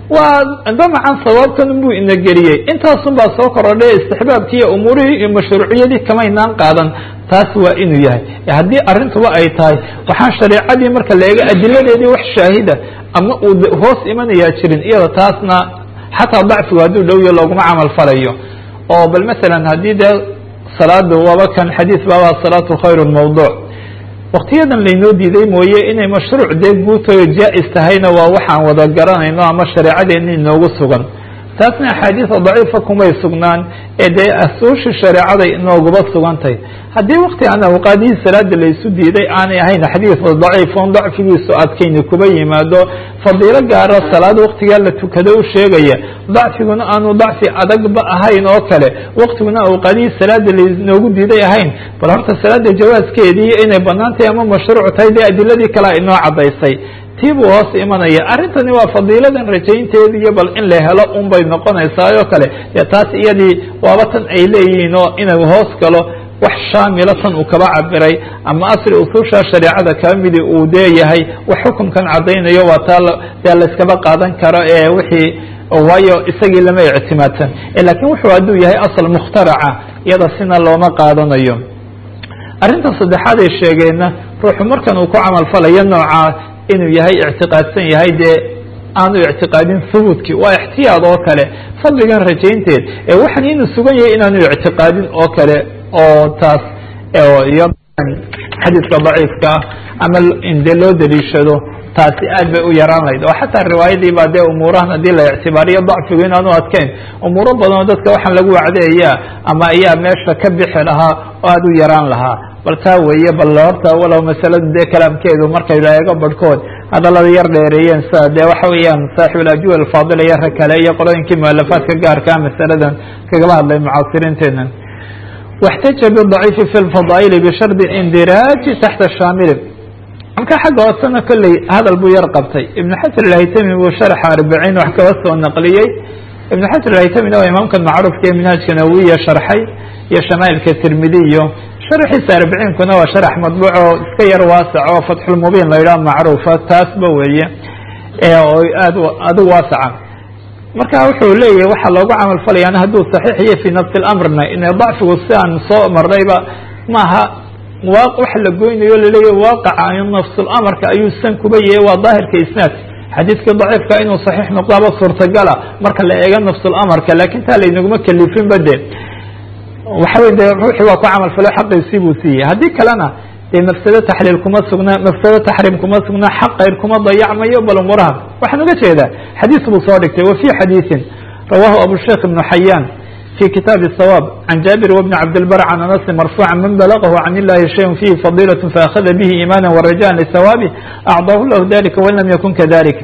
waa damacan sawaabkan buu ina geliyey intaasun baa soo korodhay istixbaabkii iyo umuurihii iyo mashruuciyadii kamaynaan qaadan taas waa inuu yahay haddii arrintuba ay tahay waxaan shareecadii marka la eego adiladeedii wax shaahida ama uu hoos imanayaa jirin iyada taasna xataa dacfigu hadduu dhowyo looguma camal falayo oo bal masalan haddii dee salaada waba kan xadiis baaba salaatu khayru mawduuc waktiyadan laynoo diiday mooye inay mashruuc dee guutayo jaa-is tahayna waa waxaan wada garanayno ama shareecadeena inoogu sugan taasna axaadiisa daciifa kumay sugnaan ee dee asuushi shareecaday inooguba sugantay haddii wakti aan awqaadihii salaada laysu diiday aanay ahayn xadiis daciif on dacfigiisu adkayni kuba yimaado fadiilo gaara salaad waktigaa la tukado u sheegaya dacfiguna aanu dacfi adagba ahayn oo kale waktiguna awqaadihii salaada laynoogu diiday ahayn bal horta salaada jawaaskeedii inay banaan tahay ama mashruuc tahay dee adiladii kalea inoo cadaysay tii buu hoos imanaya arrintani waa fadiiladan rajaynteedi iyo bal in la helo un bay noqonaysaa oo kale dee taas iyadii waaba tan ay leeyihiin oo inuu hoos galo wax shaamila tan uu kaba cabiray ama asli usuusha shareecada kaba midi uu deeyahay wax xukunkan caddaynayo waa taa dee layskaba qaadan karo ee wixii waayo isagii lama ictimaadsan lakiin wuxuu hadduu yahay asal mukhtaraca iyada sina looma qaadanayo arrinta saddexaad ay sheegeenna ruuxu markan uu ku camal falayo noocaa inuu yahay ictiqaadsan yahay dee aanu ictiqaadin hubuudkii waa ixtiyaad oo kale fadligan rajaynteed ee waxaan inuu sugan yahay inaanu ictiqaadin oo kale oo taas iyo xadiiska daciifka ah ama dee loo daliishado taasi aad bay u yaraan lahayd oo xataa riwaayadii baa dee umuurahan haddii la ictibaariyo dacfigu inaanu adkayn umuuro badan oo dadka waxaan lagu wacdeeyaa ama ayaa meesha ka bixi lahaa oo aada u yaraan lahaa bal taa weeye bal horta walow masaladu dee kalaamkeedu markay la eego barhkood hadalada yar dheereeyeen sida dee waxa weeyaan saaxib alajuwa alfaadila iyo rag kale iyo qolooyinkii mualafaadka gaarkaa masaladan kagaba hadlay mucaasiriinteenan واxtaja bضaciifi fi lfadaa'ili bishardi indiraaji taxta shaamili marka xagga hoosena kolley hadal buu yar qabtay ibn xajar alhaytami buu sharxa arbiciin wax kaba soo naqliyey ibn xajar alhaytamina waa imaamkan macruufka ee minhaajka nawiya sharxay iyo shamaailka tirmidiyo sharxiisa arbiciinkuna waa sharax madbuuc oo iska yar waasac oo fatxulmubiin la yidhaha macruufa taasba weeye oo aad adigu waasaca marka wuxuu leeyahay waxaa loogu camal falayaan hadduu saxiix iyo fii nafsi lamrna ina dacfigu si aan soo marnayba maaha wax la goynayo laleeyahy waaqaca nafsulamarka ayuu san kuba yahay waa daahirka isnaad xadiidkii daciifka inuu saxiix noqdaaba suurtagala marka la eego nafsulamarka lakin taa laynaguma kelifinba de waxawey de ruuxii waa ku camal falo xaqiisii buu siiyey haddii kalena dee mafsado taxliil kuma sugna mafsado taxriim kuma sugna xaq kayr kuma dayacmayo bal umuraha waxaan uga jeedaa xadiis buu soo dhigtay wa fi xadiisin rawahu abusheikh ibnu xayaan في kitاaب الصواب عن جابر وبن عبدالبر عن أنس مرفوعا من بلغه عن اللhi شhيء فيه فضيلة فأخذ به إيمانا ورجاء لثوابه أعضاه له ذلika وin lم يkن كذلك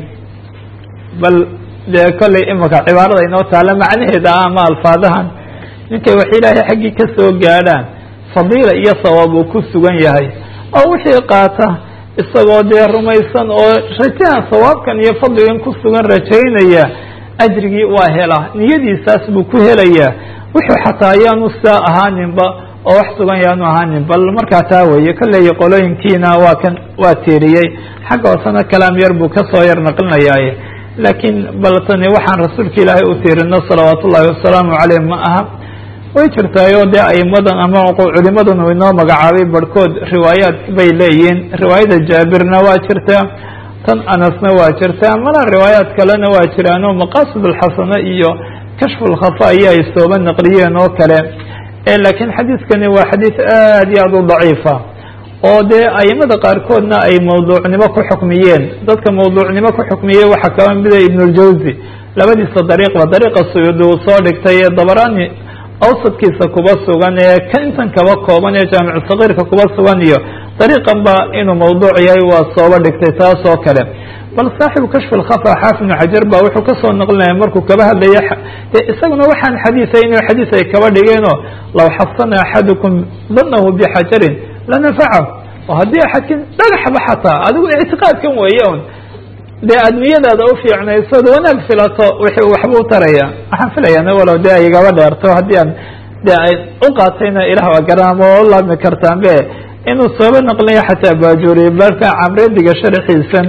bal de kolley imika cibaarada inoo taala macnaheeda ah ama alfaadahan ninkay wax ilaahay xaggii ka soo gaadhaan fadiila iyo sawaab uu ku sugan yahay oo wixii qaata isagoo dee rumaysan oo rajahan sawaabkan iyo fadligan ku sugan rajaynaya ajrigii waa helaa niyadiisaas buu ku helayaa wuxuu xataa ayaanu saa ahaaninba oo wax sugan yaanu ahaanin bal markaa taa weeye kolley qolooyinkiina waa kan waa tiiriyey xagga hoosena kalaam yar buu kasoo yar naqlinayaaye laakiin bal tani waxaan rasuulka ilaahay u tiirino salawaat ullahi wasalaamu caleyh ma aha way jirtaayo dee aimadan ama culimadan uu inoo magacaabay barhkood riwaayaad bay leeyihiin riwaayada jaabirna waa jirtaa tan anasna waa jirtaa mana riwaayaad kalena waa jiraano maqaasid alxasana iyo kashfu lkhafa ayaa ay sooba naqliyeen oo kale laakiin xadiidkani waa xadiid aad iyo aad u daciifa oo dee aimada qaarkoodna ay mawduucnimo ku xukmiyeen dadka mawduucnimo ku xukmiyey waxaa kaba mida ibnuljawzi labadiisa dariiqba dariiqa suyuudi uu soo dhigtay ee dabarani awsadkiisa kuba sugan ee kan intan kaba kooban ee jaamicu sagiirka kuba sugan iyo dariiqan ba inuu mawduuc yahay waa sooba dhigtay taas oo kale bal saaxibu kashfi lkhafa xaafid ibnu xajar ba wuxuu kasoo naqlinaya markuu kaba hadlaya dee isaguna waxaan xadiisay inuu xadiis ay kaba dhigeenoo law xasana axadukum danahu bixajarin lanafacahu oo haddii axadkin dhagaxba xataa adigu ictiqaadkan weeye un dee admiyadaada ufiicnaysad wanaag filato wixii waxba u taraya waxaan filayaa walow dee ay igaba dheerto haddii aan dee ay u qaatayna ilah waa garaamo oo laabmi kartaan be inuu sooba naqliyo xataa baajuuriye balka camrediga sharxiisan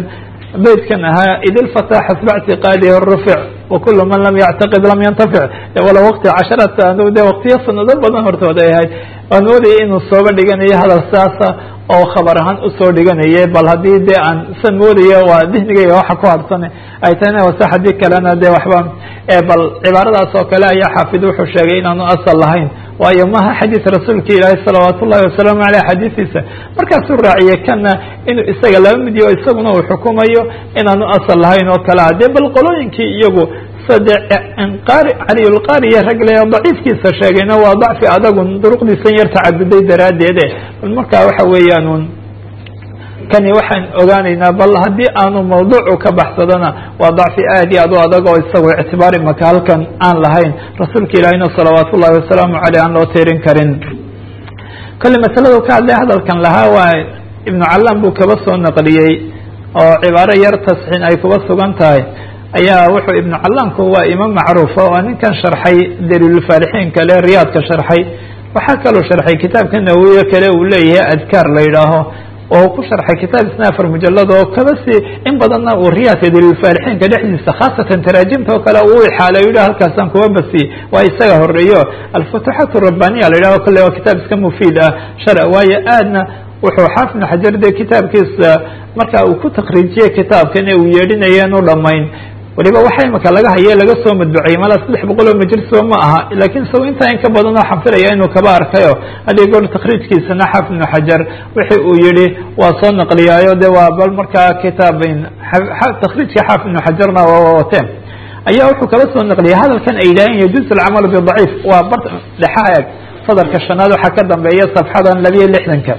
beydkan ahaa id ilfataa xasba ictiqaadihi rufic wakulu man lam yactaqid lam yantafic wala waqti casharata de waqtiyo sanado badan hortood ay ahayd waan moodayay inuu sooba dhiganayo hadal saasa oo khabar ahaan usoo dhiganaye bal haddii dee aan san moodayo waa dihnigayga waxa ku harsan ay tahayna wase haddii kalena dee waxba bal cibaaradaas oo kale ayaa xaafid wuxuu sheegay inaanu asal lahayn waayo maha xadiid rasuulka ilaahi salawaat ullahi wasalaamu aleyh xadiidiisa markaasuu raaciyey kana inuu isaga laba mid yaho isaguna uu xukumayo inaanu asal lahayn oo kale ah dee bal qolooyinkii iyagu sade qari caliyulqariya ragle daciifkiisa sheegayna waa dacfi adagu duruqdiisan yar tacaduday daraaddeede bal markaa waxa weeyaan un kani waxaan ogaanaynaa bal haddii aanu mawduucu ka baxsadona waa dacfi aad iyo aad u adag oo isagu ictibaari maka halkan aan lahayn rasuulka ilaahina salawaat ullahi wasalaamu aleyh aan loo tirin karin kole masaladu ka hadlay hadalkan lahaa waa ibnu callam buu kaba soo naqliyey oo cibaaro yar tasxiin ay kuba sugan tahay ayaa wuxuu ibnu callamku waa imaam macruufa oo ninkan sharxay daliilulfaalixiin kale riyaadka sharxay waxaa kaloo sharxay kitaabka nawowiye kale uu leeyahay adkaar la yidhaaho oo ku sharxay kitaab isna afar mujalad oo kaba si in badanna uu riyaadka daliilfaalixiinka dhexdiisa khaasatan taraajimta oo kale uu ixaalay yidhah halkaasaan kuba basi waa isaga horeeyo alfutuxaat rabbaniya la yidhaho kale waa kitaab iska mufiid ah shar waayo aadna wuxuu xaafid ibnu xajar de kitaabkiisa marka uu ku takriijiyey kitaabkan ee uu yeedhinayeen u dhamayn waliba waxa imika laga haye laga soo madbuceyey mala saddex boqol oo majliso ma aha lakin isago intaa in ka badan oo xanfilaya inuu kaba arkayo haddii goor takriijkiisana xaafid ibnu xajar wixi uu yihi waa soo naqliyaayo de waa bal markaa kitaab takriijka xaafid ibnu xajarna waa wateen ayaa wuxuu kaba soo naqliyay hadalkan ay yidhaaheen yajuuz alcamalu bidaciif waa bar dhexa eeg sadarka shanaad waxaa ka dambeeya safxadan labiyo lixdanka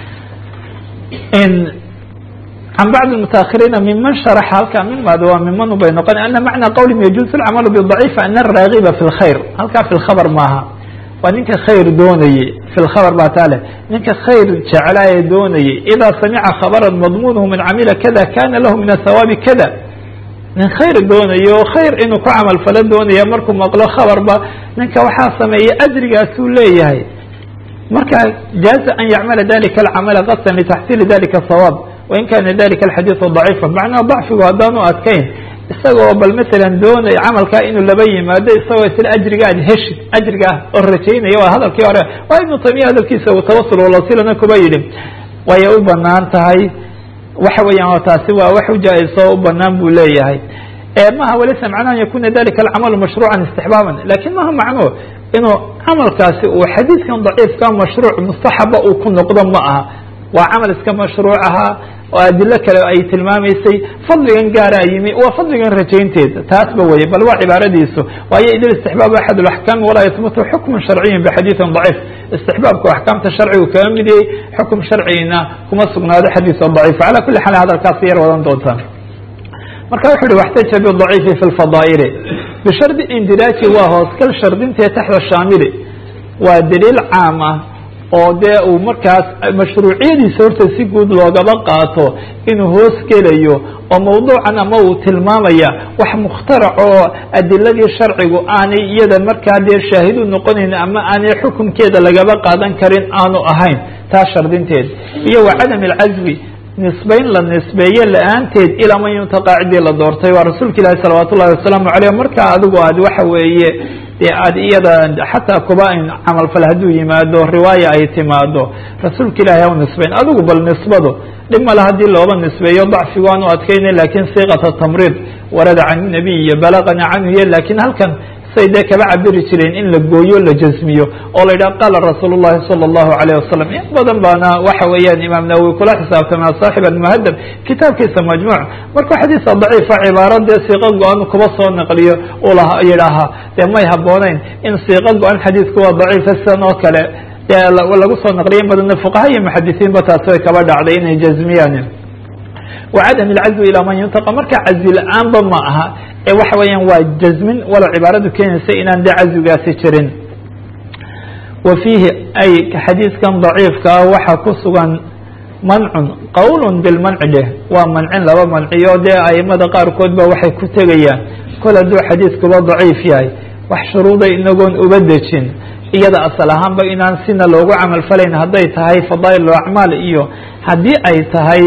can bacd mutaahiriina miman sharaxa halkaa mimaad waa miman bay noqon ana macna qawlihim yajuuz alcamalu bidaciif ana araagiba fi lkhayr halkaa fi lkhabar maaha waa ninka khayr doonayey fi lkhabar baa taa leh ninka khayr jeclaaye doonayey idaa samica khabaran madmuunuhu man camila kada kana lahu min athawaabi kada nin khayr doonayo khayr inuu ku camal falo doonaya markuu maqlo khabarba ninka waxaa sameeya ajrigaasuu leeyahay marka jaaza an yacmala dalika alcamala qasdan litaxsiili dalika sawaab wain kana dalika alxadiidu daciifa macnaha dacfigu haddaanu adkayn isagoo bal masalan doonay camalkaa inuu laba yimaado isagoo isla ajriga aad heshid ajriga ah oo rajaynaya waa hadalkii hore waa ibnu taymiya hadalkiisa uu tawasul walasilana kuba yidhi wayay u banaan tahay waxa weeyaan taasi waa wax ujaa-iso u banaan buu leeyahay maha walaysa macnaha an yakuna dalika alcamalu mashruucan istixbaaban lakin maha macno inuu camalkaasi uu xadiidkan daciifka mashruuc mustaxaba uu ku noqdo ma aha waa camal iska mashruuc ahaa oo adilo kale ay tilmaamaysay fadligan gaaraa yimi waa fadligan rajaynteeda taasba weye bal waa cibaaradiisu waayo idil istixbaab axad اlaxkaam walaa yasbutu xukmu sharciyin bixadiiثin daciif istixbaabku axkaamta sharcigu kaga mid yahay xukum sharcigina kuma sugnaado xadiis daciif cala kuli xaal hadalkaas yar wadan doontaan marka wuxu uhi waxtaja bidaciifi fi lfadaa'ili bishardi indiraaji waa hooskal shardintee taxta shaamili waa daliil caam ah oo dee uu markaas mashruuciyadiisa horta si guud loogaba qaato inuu hoos gelayo oo mawduucan ama uu tilmaamaya wax mukhtarac oo adiladii sharcigu aanay iyada markaa dee shaahid u noqonayn ama aanay xukunkeeda lagaba qaadan karin aanu ahayn taas shardinteed iyo wa cadam alcazwi nisbayn la nisbeeye la-aanteed ilaa man yuntaqaacidii la doortay waa rasuulka ilaahi salawaat ullahi wasalaamu caleyh markaa adigu aad waxa weeye dee aad iyada xataa kuba in camalfal hadduu yimaado riwaaya ay timaado rasuulka ilahi haw nisbayn adigu bal nisbadu dhib male haddii looba nisbeeyo dacfigu aanu adkayna lakin siiqata tamriid warada can nabiy iyo balagana canhu iyo lakin halkan say dee kaba cabiri jireen in la gooyo la jasmiyo oo la yidhaha qaala rasuul llahi salى اllahu alayh wasalam in badan baana waxa weeyaan imaam nawowi kula xisaabtama saaxib almuhadab kitaabkiisa majmuuc markuu xadiisa daciifa cibaaro dee siiqo go-an kuba soo naqliyo ula yidhaaha dee may habooneyn in siiqo go-an xadiisku waa daciifa sidan oo kale dee lagu soo naqliya in badanna fuqaha iyo muxadisiinba taasi way kaba dhacday inay jazmiyaan wcadam اlcazwi ilaa man yuntaqa marka cazwi la-aanba ma aha ee waxa weeyaan waa jazmin walow cibaaradu keenaysa inaan de cazwigaasi jirin wa fiihi ay xadiidkan daciifka ah waxaa ku sugan mancun qowl bilmanci dheh waa mancin laba manciyo dee aimada qaarkood ba waxay ku tegayaan kol hadduu xadiidkuba daciif yahay wax shuruuday inagoon uba dejin iyada asal ahaanba inaan sina loogu camal falayn hadday tahay fadaa'il acmaal iyo haddii ay tahay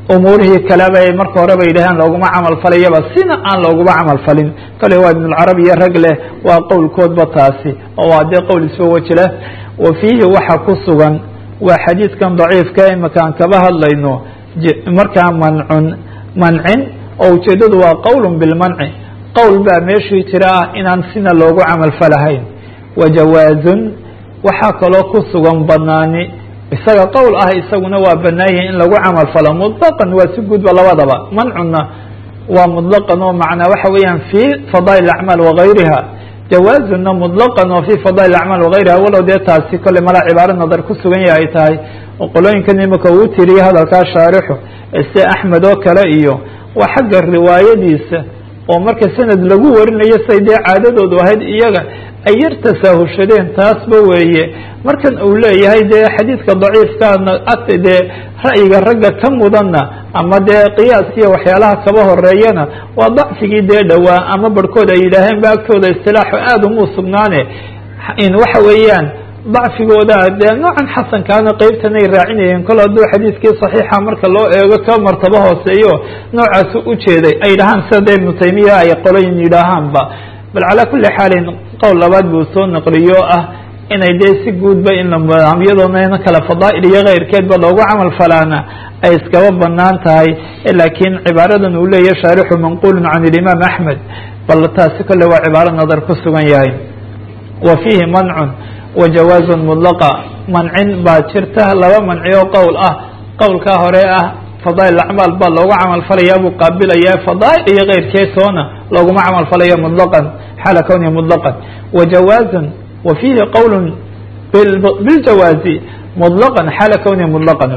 umuurihii kaleba ay marka horeba yidhaaheen looguma camal falayaba sina aan looguma camal falin kale waa ibnulcarabi iyo rag leh waa qowlkoodba taasi oo waa dee qowl isba weji leh wa fiihi waxa ku sugan waa xadiidkan daciifka imika aan kaba hadlayno markaa mancun mancin oo ujeeddadu waa qowlun bilmanci qowl baa meeshii jira ah inaan sina loogu camal falahayn wa jawaazun waxaa kaloo ku sugan banaani isaga qowl ah isaguna waa banaayahi in lagu camal falo muطlaqan waa si guudba labadaba mancuna waa muطlaqan oo macnaa waxa weeyaan fi fadaa'il acmaal wagayriha jawaazuna muطlaqan oo fi fadaa'il acmaal wagayriha walow dee taasi kolley mala cibaaro nadar ku sugan yahay ay tahay oo qolooyinkan imika uu tiriyey hadalkaa shaarixu se axmed oo kale iyo waa xagga riwaayadiisa oo marka sanad lagu warinayo say dee caadadoodu ahayd iyaga ay yar tasaahushadeen taasba weeye markan uu leeyahay dee xadiidka daciifkaana ata dee ra'yiga ragga ka mudanna ama dee qiyaaskiiyo waxyaalaha kaba horeeyana waa dacfigii dee dhowaa ama barhkood ay yidhaaheen ba agtooda istilaaxu aada umuu sugnaane in waxa weeyaan dacfigooda dee noocan xasankaana qeybtanay raacinayeen kol hadduu xadiidkii saxiixa marka loo eego ka martabo hooseeyo noocaasu ujeeday ay dhahaan sida dee ibnu taymiya ay qoloyin yidhaahaanba bal calaa kuli xaalin qowl labaad buu soo naqliyo ah inay dee si guudba in iyadoonaina kale fadaa'il iyo keyrkeedba loogu camal falaana ay iskaba banaan tahay laakiin cibaaradan uu leeyahy shaarixu manqulun can ilimaam axmed bal taasi kole waa cibaaro nadar ku sugan yahay wa fiihi mancun wa jawaazun mudlaqa mancin baa jirta laba manci oo qowl ah qowlkaa hore ah fadaa'il acmaal baa loogu camal falayaa buu qaabilayaa fadaa'il iyo keyrkeesoona looguma camal falaya muطlaqan xaala kownihi muطlaqan wa jawaazun wa fiihi qowl biljawaazi muطlaqan xaala kownihi muطlaqan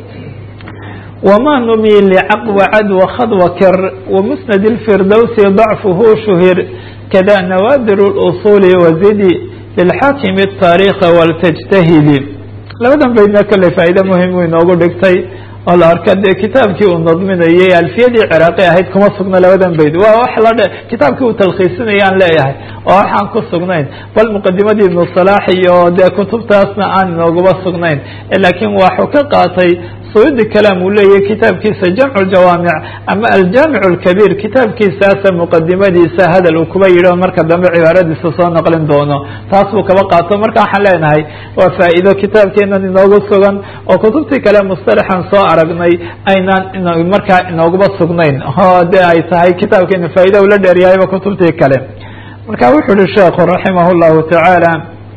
wma numi lcaqwa cadwa khadwa kir wamusnad اlfirdowsi ضacfuhu shuhir kada nawaadir اluصuli wazidi lilxaakimi الtaarikha waltajtahidi labadan baydna kale faa'iide muhim uu inoogu dhigtay oo la arka dee kitaabkii uu nadminayay alfiyadii ciraaqi ahayd kuma sugna labadan bayd waa wax la dhe kitaabkii uu talkhiisinaya aan leeyahay oo waxaan ku sugnayn bal muqadimadii ibnu salaax iyo dee kutubtaasna aan inooguma sugnayn laakiin waxuu ka qaatay suyudi kalaam uu leeyahay kitaabkiisa jamcu jawaamic ama aljaamic اlkabiir kitaabkiisaasa muqadimadiisa hadal uu kuba yidhi marka dambe cibaaradiisa soo naqlin doono taas buu kaba qaato marka waxaan leenahay waa faa'iido kitaabkeenan inoogu sugan oo kutubtii kale mustalaxan soo aragnay aynaan markaa inooguma sugnayn oo de ay tahay kitaabkeena faa'iida ula dheeryahayba kutubtii kale marka wuxuu uhi sheekhu raximah اllahu tacaala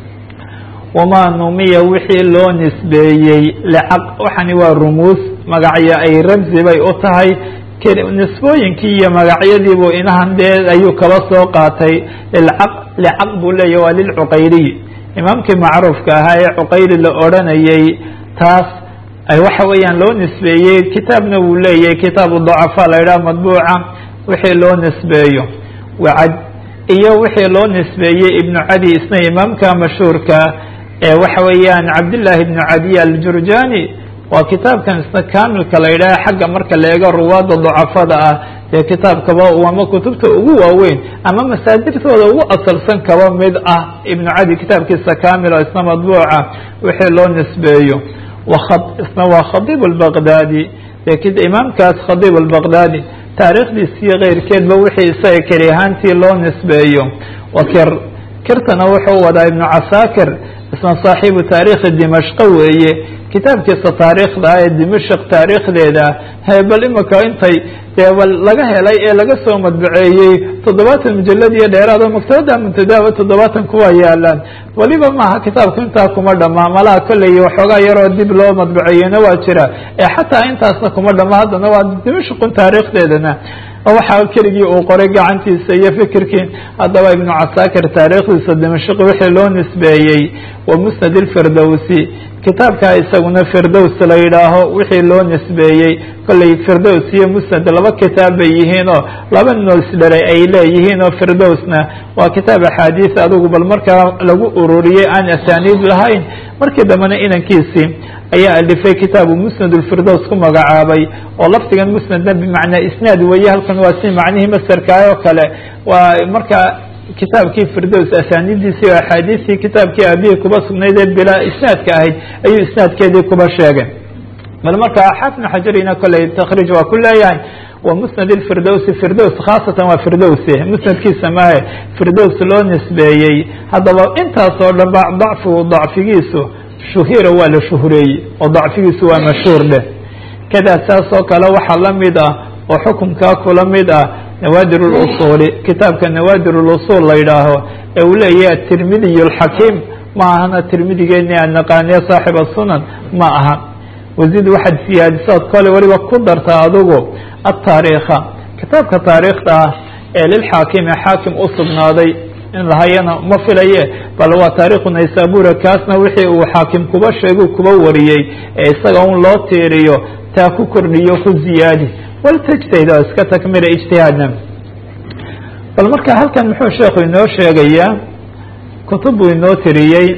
wamaa numiya wixii loo nisbeeyey lcaq waxani waa rumuus magacyo ay ramzi bay u tahay nisbooyinkii iyo magacyadiibuu inahan dee ayuu kaba soo qaatay lilcaq licaq buu leeyahy waa lilcuqayriy imaamkii macruufka ahaa ee cuqayri la odranayay taas ay waxa weeyaan loo nisbeeyey kitaabna wuu leeyahay kitaabu dacafa la yidhaha madbuuca wixii loo nisbeeyo wacad iyo wixii loo nisbeeyey ibnu cadi isna imaamka mashhuurka ee waxa weeyaan cabdillaahi ibnu cadiy aljurjani waa kitaabkan isna kamilka la yidhaha xagga marka la eego ruwaadda dacafada ah dee kitaabkaba ama kutubta ugu waaweyn ama masaadirtooda ugu asalsan kaba mid ah ibnu cadi kitaabkiisa kamil oo isna madbuuca wixii loo nisbeeyo isna waa khadiib albaqdaadi dee imaamkaas khadiib albaqdaadi taariikhdiisiyo keyrkeedba wixii isaga keli ahaantii loo nisbeeyo wa kir kirtana wuxuu wadaa ibnu casaakir isna saaxiibu taariikhi dimashqa weeye kitaabkiisa taariikhda ee dimashq taariikhdeeda bal imika intay dee bal laga helay ee laga soo madbaceeyey toddobaatan mujalad iyo dheeraado maktabada muntadaaba toddobaatan kuwa yaalaan weliba maaha kitaabku intaa kuma dhamaa malaha kolley waxoogaa yaroo dib loo madbaceeyena waa jira ee xataa intaasna kuma dhama haddana waa dimashqun taariikhdeedana waxaa keligii uu qoray gacantiisa iyo fikirkii haddaba ibnu casaakir taariikhdiisa dimashq wixii loo nisbeeyey wa musnad ilfirdowsi kitaabkaa isaguna firdows la yidhaaho wixii loo nisbeeyey kolley firdows iyo musnad laba kitaab bay yihiin oo laba noosdharay ay leeyihiin oo firdowsna waa kitaab axaadiis adigu bal markaa lagu ururiyey aan asaaniid lahayn markii dambena inankiisii ayaa alifay kitaabu musnad ulfirdows ku magacaabay oo lafdigan musnadna bimacnaa isnaad weeye halkan waa si macnihii masarkaay oo kale waa markaa kitaabkii firdows asaanidiisii oo axaadiistii kitaabkii aabihii kuba sugnayd ee bilaa isnaadka ahayd ayuu isnaadkeedii kuba sheegay bal markaa xafn xajarina koley takriij waa ku leeyahay wa musnad اfirdowsi firdows khaasatan waa firdowsi musnadkiisa mahe firdows loo nisbeeyey haddaba intaasoo dhan ba dacfigu dacfigiisu shuhira waa la shuhureeyey oo dacfigiisu waa mashhuur dheh kada saasoo kale waxaa la mid ah oo xukunkaa kula mid ah nawaadir اlusuuli kitaabka nawaadir اlusul la yidhaaho ee uu leeyahay atirmidiy اlxakiim ma ahana tirmidigeeni aan naqaaniye saaxib الsunan ma aha wazid waxaad siyaadisood kole weliba ku darta adigu ataariikha kitaabka taariikhda ah ee lilxaakimi xaakim u sugnaaday in lahayana ma filaye bal waa taariikhu naysabura kaasna wixii uu xaakim kuba sheegu kuba wariyey ee isaga un loo tiiriyo taa ku kordhiyo ku ziyaadi waltajtahid oo iska takmila ijtihaadna bal marka halkan muxuu sheekhu inoo sheegayaa kutub buu inoo tiriyey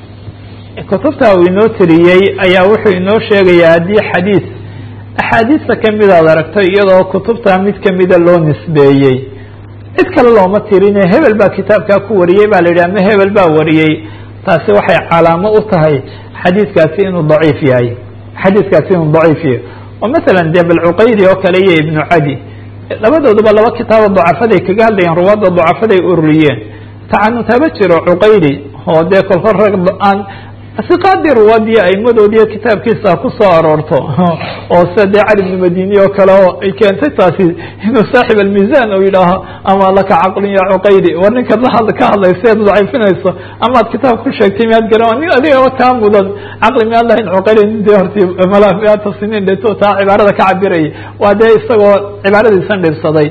kutubta uu inoo tiriyey ayaa wuxuu inoo sheegayaa haddii xadiis axaadiista kamid aad aragto iyadoo kutubta mid kamida loo nisbeeyey cid kale looma tirine hebel baa kitaabkaa ku wariyey baa la yidhi ama hebel baa wariyey taasi waxay calaamo u tahay xadiiskaasi inuu daciif yahay xadiiskaasi inuu daciif yahay oo masalan dee balcuqaydi oo kale iyo ibnu cadi labadooduba laba kitaabo dacafaday kaga hadlayeen ruwaadda dacafaday ururiyeen tacanutaba jiro cuqaydi oo dee kolkol rag aan siqaadii ruwaadiyo aimadoodiiyo kitaabkiisa ku soo aroorto oo sida dee cali bnu madini oo kale oo ay keentay taasi inuu saaxib almiisan uu yidhaaho ama laka caqlin ya cuqaydi war ninkaad la ka hadlaysa ead daciifinayso amaad kitaab ku sheegtay miyaad garan nin adigaba kaa mudan caqli miyaad lahayn cuqaydi nin dee horti mala miyaata siniin dheto taa cibaarada ka cabirayay waa dee isagoo cibaaradiisan dhibsaday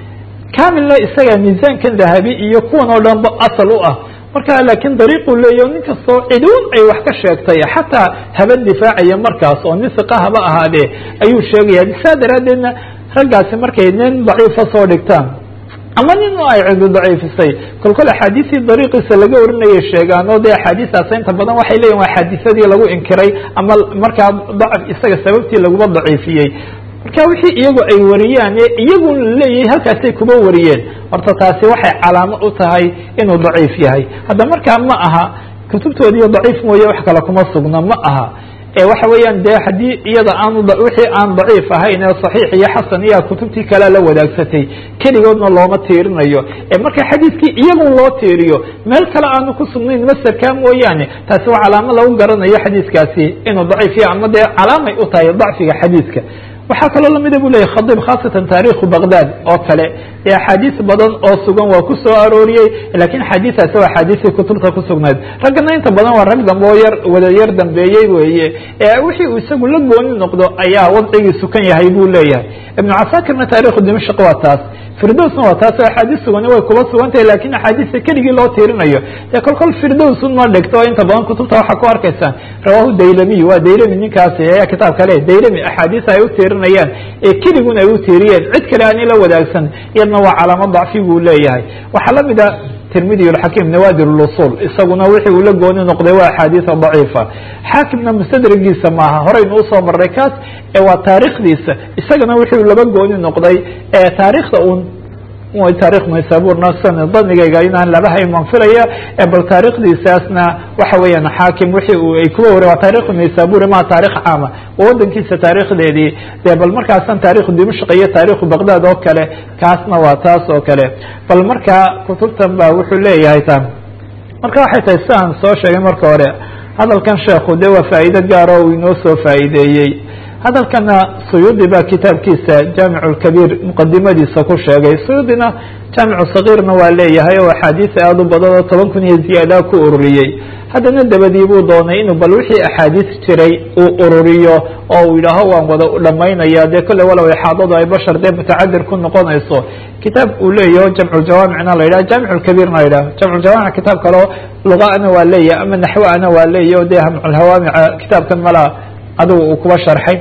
kamilna isaga miisaankan dahabi iyo kuwan oo dhan ba asal u ah marka laakiin dariiquu leeyahy nin kastoo ciduun ay wax ka sheegtay xataa haba difaacaya markaas oo nin siqa haba ahaadee ayuu sheegaya saa daraaddeedna raggaasi markay nin daciifa soo dhigtaan ama nin ay cidu daciifisay kolkol axaadiistii dariiqiisa laga warinayay sheegaan oo dee axaadiistaas inta badan waxay leeyihin waa xaadiisadii lagu inkiray ama markaa dacf isaga sababtii laguba daciifiyey marka wixii iyagu ay wariyaan ee iyagu leeyahay halkaasay kuba wariyeen horta taasi waxay calaamo u tahay inuu daciif yahay hadda markaa ma aha kutubtoodiiyo daciif mooye wax kale kuma sugna ma aha ee waxa weeyaan dee haddii iyada aanu wixii aan daciif ahayn ee saxiix iyo xasan iya kutubtii kalea la wadaagsatay keligoodna looma tiirinayo ee marka xadiiskii iyagun loo tiiriyo meel kale aanu ku sugnayn masarkaa mooyaane taasi waa calaamo lagu garanayo xadiiskaasi inuu daciif yahay ama dee calaamay u tahay dacfiga xadiiska waxaa kaloo lamida bu leyahy khadib khaasatan taarikhu baghdad oo kale ee axaadiis badan oo sugan waa ku soo arooriyey lakin axaadiistaasi waa axaadiistii kutubta ku sugnayd raggana inta badan waa rag dambe oo yar wada yar dambeeyey weeye ee wixii uu isagu la gooni noqdo ayaa wadcigiisu kan yahay buu leeyahay ibnu casaakirna taarikhu dimashq waa taas firdowsna waa taas oo axaadiis sugani way kuba sugan tahay lakin axaadiista keligii loo tiirinayo dee kol kol firdows uma dhigto inta badan kutubta waxaa ku arkaysaan rawahu daylamiy waa daylami ninkaasi ayaa kitaabka le daylami axaadiis ay u tiirinayaan ee keligun ay u tiiriyeen cid kale aan ila wadaagsan iyadna waa calaamo dacfi buu leeyahay waxaa lamid a tirmidi alxakim nawaadir lusul isaguna wixii uu la gooni noqday waa axaadiisa daciifa xaakimna mustadrigiisa maaha horeynu usoo marray kaas ee waa taarikhdiisa isagana wixii uu laba gooni noqday ee taarikhda un taarikh naysaburna san danigayga inaan laba hayn waan filaya bal taarikhdiisaasna waxa weeyaan xaakim wixii uu ay kuwa wari waa taarikhu naysaburi ma taarikh caama waa wadankiisa taarikhdeedii dee bal markaasan taarikhu dimashq iyo taarikhu baghdad oo kale kaasna waa taas oo kale bal markaa kutubtan ba wuxuu leeyahay ta marka waxay tahay si aan soo sheegay marka hore hadalkan sheekhu de waa faa'iido gaar oo uu inoo soo faa'iideeyey hadalkana suyuudi baa kitaabkiisa jaamic lkabiir muqadimadiisa ku sheegay suyuudina jaamicu sagiirna waa leeyahay oo axaadiis aada u badan oo toban kun iyo ziyaada ku ururiyey haddana dabadii buu doonay inuu bal wixii axaadiis jiray uu ururiyo oo uu yidhaaho waan wada dhamaynaya dee kolle walow ixaadadu ay bashar dee mutacadir ku noqonayso kitaab uu leeyaho jamculjawaamicna la yidhaha jaamic lkabiirna la yidhaha jamculjawaamic kitaab kaleo lugaana waa leeyahy ama naxwaana waa leeyahy o dee hamculhawaamica kitaabkan malaa adigu uu kuba sharxay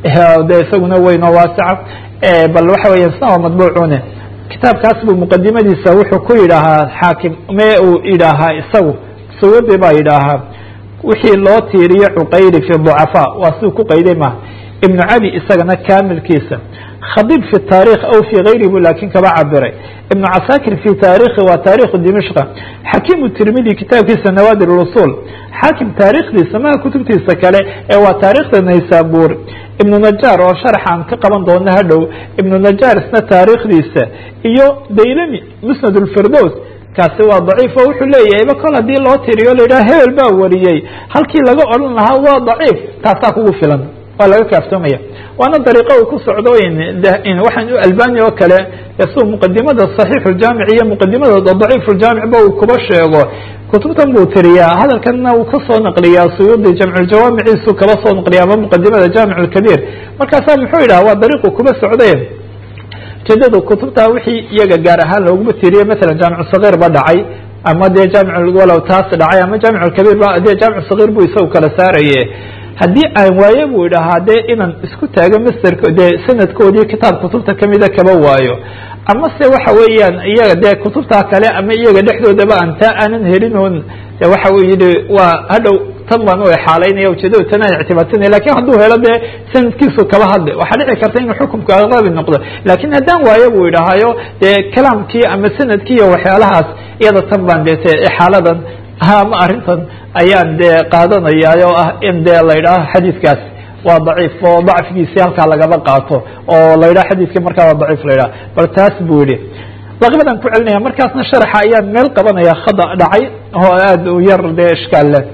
de isaguna weyn oo waasica bal waxa weya isna waa madbuucune kitaabkaas buu muqadimadiisa wuxuu ku yidhaahaa xaakim me uu yidhaahaa isagu suyuudi baa yidhaahaa wixii loo tiiriyo cuqayli fi ducafaa waa siduu ku qayday maha ibnu cadi isagana kamilkiisa khadib fi taarikh aw fi gayri bu lakin kaba cabiray ibnu casaakir fi taarikhi waa taarikhu dimashqa xakimu tirmidi kitaabkiisa nawaadir usul xaakim taarikhdiisa maha kutubtiisa kale ee waa taarikhda naysabur ibnu najaar oo sharaxaan ka qaban doono hadhow ibnu najaar isna taariikhdiisa iyo daylami musnad lfirdows kaasi waa daciif oo wuxuu leeyahayba kol haddii loo tiriyo la yidhaha hebel baa wariyey halkii laga odhan lahaa waa daciif taasaa kugu filan waa laga kaaftoomaya waana dariiqo uu ku socdo waxaan u albani oo kale suu muqadimada صaxiix اjaamic iyo muqadimada daciif اjaamic ba uu kuba sheego kutubtan buu tiriyaa hadalkanna uu kasoo naqliyaa suyuudi jamculjawaamiciisu kaba soo naqliya ama muqadimada jaamic اkabiir markaasaa muxuu yidhaha waa dariiqu kuba socday ujeedada kutubta wixii iyaga gaar ahaan looguma tiriye maala jaamic صagiir ba dhacay ama dee jaamic walow taas dhacay ama jaamic اkabiir ba dee jaamic صagiir bu isagu kala saaraye haddii aan waaye buu idhahaa dee inaan isku taago masterk dee sanadkoodii kitaab kutubta kamida kaba waayo ama se waxa weeyaan iyaga dee kutubta kale ama iyaga dhexdoodaba aan taa aanan helin oon de waxa uu yihi waa hadhow tan baan u exaalaynaya ujeedada tan aan ictibaatinaya lakin hadduu helo dee sanadkiisu kaba hadle waxaa dhici karta inuu xukumka aqabi noqdo lakin haddaan waayo buu idhahaayo dee kalaamkii ama sanadkii iyo waxyaalahaas iyada tan baan dete exaaladan ama arrintan ayaan dee qaadanaya oo ah in dee la yidhaaho xadiidkaas waa daciif oo dacfigiisi halkaa lagaba qaato oo la yidhaho xadiidki markaa waa daciif la yidhaha bal taas buu yihi laqbadan ku celinaya markaasna sharaxa ayaan meel qabanaya khada dhacay oo aada u yar dee ishkaal leh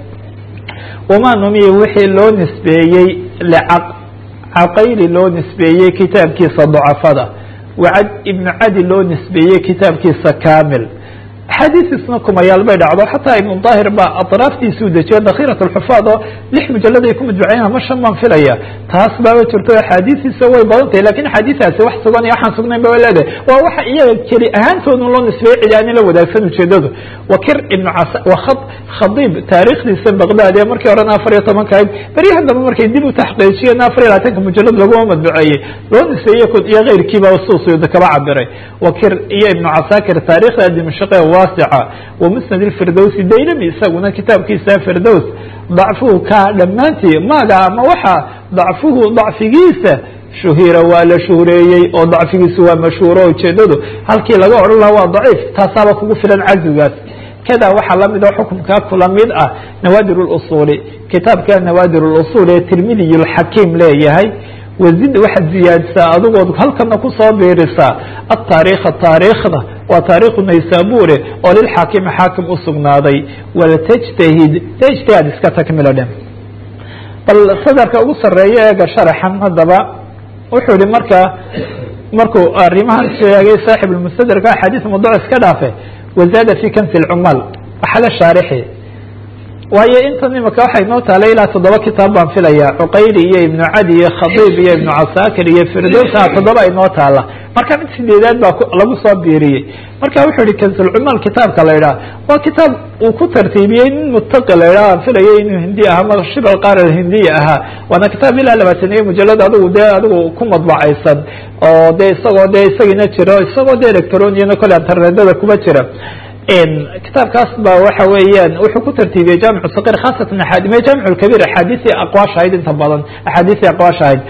wamaa numiya wixii loo nisbeeyey lcaq caqayli loo nisbeeyey kitaabkiisa dacafada wacad ibnu cadi loo nisbeeyey kitaabkiisa kamil axaadiisisna kumayaal bay dhacdo xataa ibnu daahir baa atraaftiisuu dejiyo dakhirat alxufaad oo lix mujalad ay ku madbuceen ama shan baan filaya taas baaba jirto axaadiisiisa way badan tahay lakin axaadiistaasi wax sugan iyo waxaan sugnayn ba leedahay waa waxa iyaga keli ahaantoodun loo nisbeeyey cidi aanin la wadaagsan ujeedadu wakir ibnu cas waa khadiib taariikhdiisa baqdaad ee markii horena afar iyo tobanka ahayd beryahan dambe markay dib u taxqiijiyeen afar iyo labaatanka mujalad laguma madbuceeyey loo nisbeeyey iyo keyrkiiba suusuyda kaba cabiray wakir iyo ibnu casaakir taarikhda dimashaqe waasica wamusnad اfirdowsi daylami isaguna kitaabkiisa firdows dacfuhu ka dhammaantii maaga ama waxa dacfuhu dacfigiisa shuhira waa la shuhureeyey oo dacfigiisu waa mashhuuro ujeedadu halkii laga odhan laha waa daciif taasaaba kugu filan cazigaas kada waxaa lamid oo xukumkaa kula mid ah nawaadir اusuli kitaabka nawaadir اusul ee tirmidiy اxakiim leeyahay wazid waxaad ziyaadisaa adigood halkana kusoo biirisaa ataariikha taariikhda waa taarikhu naysabure oo lilxaakimi xaakim usugnaaday waltajtahid ijtihaad iska takmilo dhe bal sadarka ugu sareeya eega sharaxan haddaba wuxuu yihi marka markuu arrimahan sheegay saaxib lmustadrka axaadiis mawduc iska dhaafe wazaada fi kansi lcumaal waxala shaarixi waayo intan imika waxay noo taalay ilaa toddoba kitaab baan filaya cuqayli iyo ibnu cadi iyo khadiib iyo ibnu casaakir iyo firdowsa toddoba ay noo taala marka mid sideedaad baa lagu soo biiriyey marka wuxuu yihi kansulcumaal kitaabka la idhaha waa kitaab uu ku tartiibiyey nin mutaqi la idhaha aan filayo inuu hindi aha ma shibal qaar hindiya ahaa waana kitaab ilaa labaataniyo mujalad adigu dee adigu ku madbacaysan oo de isagoo de isagiina jiro isagoo de electroniyana kole internetada kuma jira kitaabkaas ba waxa weeyaan wuxuu ku tartiibiyey jaamic saqir khaasatan jaamic kabir axaadiisii aqwaash ahayd inta badan axaadiisii aqwaash ahayd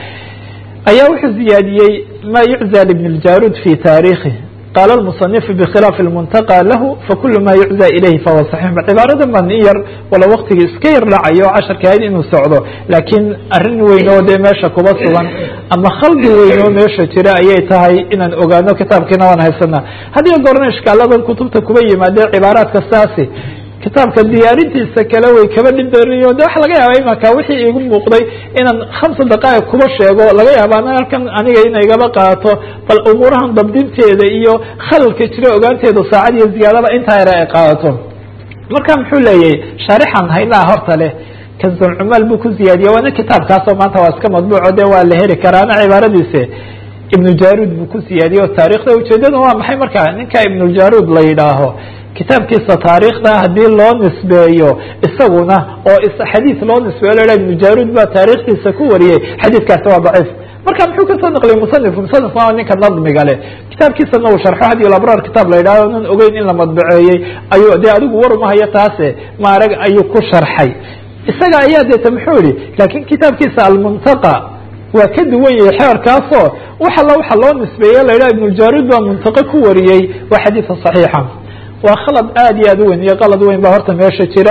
ayaa wuxuu ziyaadiyey ma yuczى libn اljarud fi taarikhi qaala اmuصنif bkhilaaf اlmuntaqى lahu fakulu ma yuczى ilayhi fahuwa صaxiix cibaaradan baan in yar wala waktigii iska yar dhacayo o casharka ahayd inuu socdo laakiin arrin weyn oo dee meesha kuba sugan ama khaldi weyn oo meesha jira ayay tahay inaan ogaano kitaabkiina waan haysanaa hadiyo goorna ishkaaladan kutubta kuba yimaadee cibaaraadka saasi kitaabka diyaarintiisa kale way kaba dhindariyo de waxa laga yaaba imaka wixii igu muuqday inaan khamsa daqaa'iq kuba sheego laga yaaba ana halkan aniga ina igaba qaato bal umuurahan dabdinteeda iyo khalalka jira ogaanteeda saacad iyo ziyaadaba intaa yara ay qaadato marka muxuu leeyahay shaarixan haynaha horta leh kansulcumaal buu ku ziyaadiye waana kitaabkaasoo maanta waa iska madbuuco de waa la heli karaa ana cibaaradiise ibnu jarud buu ku siyaadiye oo taarikhda ujeedada waa maxay marka ninka ibnujarud la yidhaaho kitaabkiisa taariikhda haddii loo nisbeeyo isaguna oo xadiis loo nisbeeyo la ibnu jarud baa taarikhdiisa ku wariyey xadiidkaasi waa daciif marka muxuu kasoo naqliyay musanifku musanifku waa ninka nadmiga leh kitaabkiisana uu sharxo hadiyo labraar kitaab la yidhahdo nan ogeyn in la madbaceeyey ayuu dee adigu war umahayo taase maarag ayuu ku sharxay isaga ayaa deeta muxuu yihi laakiin kitaabkiisa almuntaqa waa ka duwan yahay xeerkaasoo wax alla waxa loo nisbeeye la yidhaha ibnujarud baa muntaqo ku wariyey waa xadiisa صaxiixa waa khalad aad iyo aad u weyn iyo qalad weyn baa horta meesha jira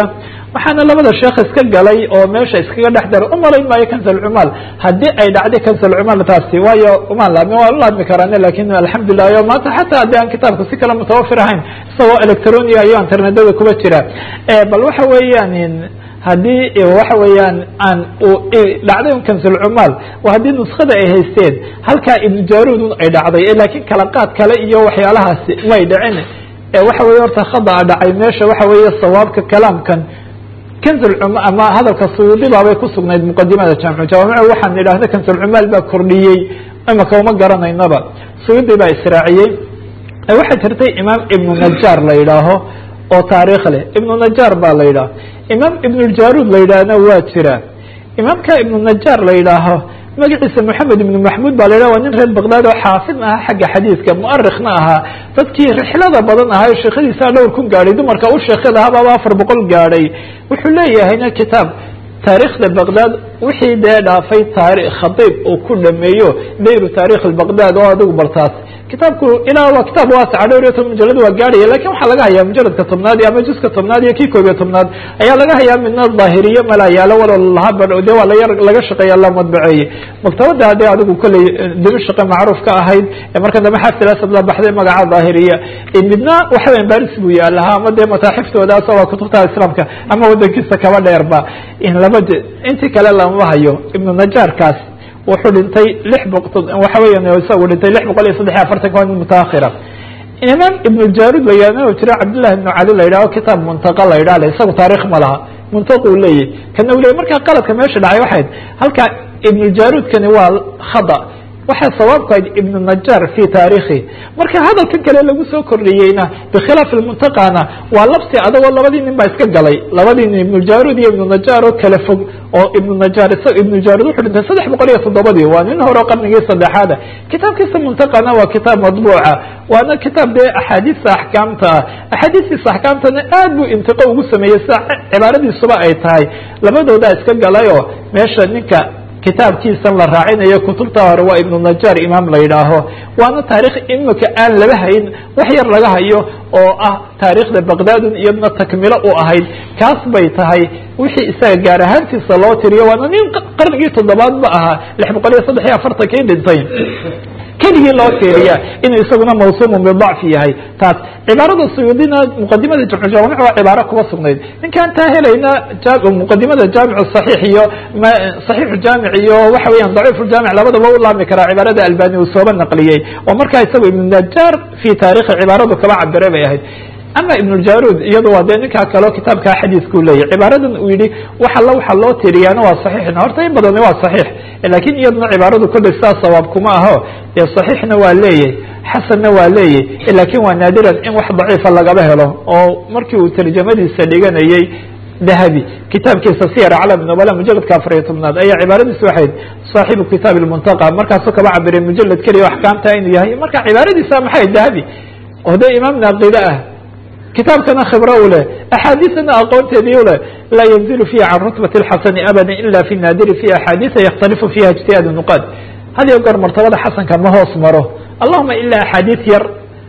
waxaana labada sheekh iska galay oo meesha iskaga dhex daray umalayn maayo kansalcumaal haddii ay dhacday kansalcumaal taasi waayo umaan laabmi waa la laabmi karaan lakin alxamdulilah yo maanta xataa haddii aan kitaabka si kale mutawafir ahayn isagoo electronia iyo internetada kuba jira bal waxa weeyaan haddii waxa weeyaan aan dhacday un kansulcumaal waa haddii nuskada ay haysteen halkaa ibnu jaruudun ay dhacday lakiin kala qaad kale iyo waxyaalahaasi may dhicin waxa weye horta khadaa dhacay meesha waxa weeye sawaabka kalaamkan kansulcuma ama hadalka suyuudi baabay ku sugnayd muqadimada jaamicu jawaamic waxaan idhahda kansulcumaal baa kordhiyey imaka uma garanaynaba suyuudi baa israaciyey waxaa jirtay imaam ibnu najaar la yidhaaho oo taariikh leh ibnu najaar baa la yidhaha imaam ibnuljaruud la yidhaahna waa jira imaamka ibnu najaar la yidhaaho magaciisa moxamed ibnu maxmuud ba la yidhah waa nin reer baqdaad oo xaafid aha xagga xadiidka mu'arikna ahaa dadkii rixlada badan ahaa o sheekhadiisa dhowr kun gaadhay dumarka u sheekada ahabaaba afar boqol gaadhay wuxuu leeyahayna kitaab taariikhda baqdaad wixii dee dhaafay taari khadiib uu ku dhameeyo dayru taarikh baqdaad oo adigu bartaas kitaabku ilaa waa kitaab waasaca dhowr iyo toban mujalad waa gaadhaya lakin waxaa laga hayaa mujaladka tobnaad ama juska tobnaad iyo kii koob iyo tobnaad ayaa laga hayaa midna daahiriye malaa yaalo walo laha de waa laya laga shaqeeya la madbaceeyey maktabada de adigu kolley dimashaqe macruuf ka ahayd marka dambe xafid asad la baxday magaca daahiriya midna waxa weya baris buu yaalahaa ama dee mataaxiftoodaas waa kutubta islaamka ama wadankiisa kaba dheerba laba intii kale lama hayo ibnu najaarkaas wuxuu dhintay lix boqo waxa weya isagu dhintay lix boqol iyo saddex iyo afartanka waa nin mutaakhira imaam ibnu jaruud la yihahdo jira cabdillahi ibnu cali la yidhaho kitaab muntaqa la yidhah le isagu taarikh ma laha muntaqu leeyahy kana u leyay markaa qaladka meesha dhacay waxayd halkaa ibnu jaruudkani waa khada waxaa sawaabku ahayd ibnu najaar fi taarikhi marka hadalkan kale lagu soo kordhiyeyna bikhilaaf muntaqana waa labsi adagoo labadii nin baa iska galay labadii nin ibnu jaruud iyo ibnu najaar oo kala fog oo ibnu najaar ibnu jaruud wuxuu dhintay saddex boqol iyo toddobadii waa nin hore qarnigii saddexaada kitaabkiisa muntaqana waa kitaab madbuuca waana kitaab dee axaadiista axkaamta ah axaadiistiisa axkaamtana aad buu intiqo ugu sameeyey sida cibaaradiisuba ay tahay labadoodaa iska galay oo meesha ninka kitaabkiisan la raacinayo kutubta hore waa ibnu najaar imaam la yidhaaho waana taarikh imika aan laba hayn wax yar laga hayo oo ah taarikhda baqdaadun iyadna takmilo u ahayd kaas bay tahay wixii isaga gaar ahaantiisa loo tiriyo waana nin qarnigii toddobaad ba ahaa lix boqol iyo saddex iyo afartankii dhintay keligii loo fiiriya inuu isaguna mawsuumun bidacfi yahay taas cibaarada suyuudina muqadimada jamcu jawaamic waa cibaaro kuba sugnayd ninkaan taa helayna muqadimada jaamic saxiix iyo saxiixu jaamic iyo waxa weeyaan daciif jaamic labadaba u laami karaa cibaarada albani uu sooba naqliyey oo markaa isagu ibnu najaar fi taarikhi cibaaradu kaba cabire bay ahayd ama ibn jarud iyado waa dee ninkaa kaleo kitaabkaa xadiiskuu leeyahy cibaaradan uu yihi wax alla waxa loo tiriyaana waa saxiixna horta in badani waa saxiix lakin iyaduna cibaaradu kolley sidaas sawaab kuma aho dee saxiixna waa leeyahy xasanna waa leeyahy lakin waa naadiran in wax daciifa lagaba helo oo markii uu tarjamadiisa dhiganayey dahabi kitaabkiisa siyar calam nobala mujaladka afariyo tobnaad ayaa cibaaradiisu waxayd saaxibu kitaab lmuntaqa markaasuu kaba cabiray mujalad keliya axkaamta inuu yahay marka cibaaradiisa maxay dahabi oo dee imaam naaqide ah kitaabkana khibro u leh axaadiisana aqoonteedii u leh laa yanzilu fiiha can rutbati اlxasani abada ila fi naadiri fi axaadiisa yakhtalifu fiha ijtihaad nuqaad had iyo goor martabada xasanka ma hoos maro allahuma ilaa axaadiis yar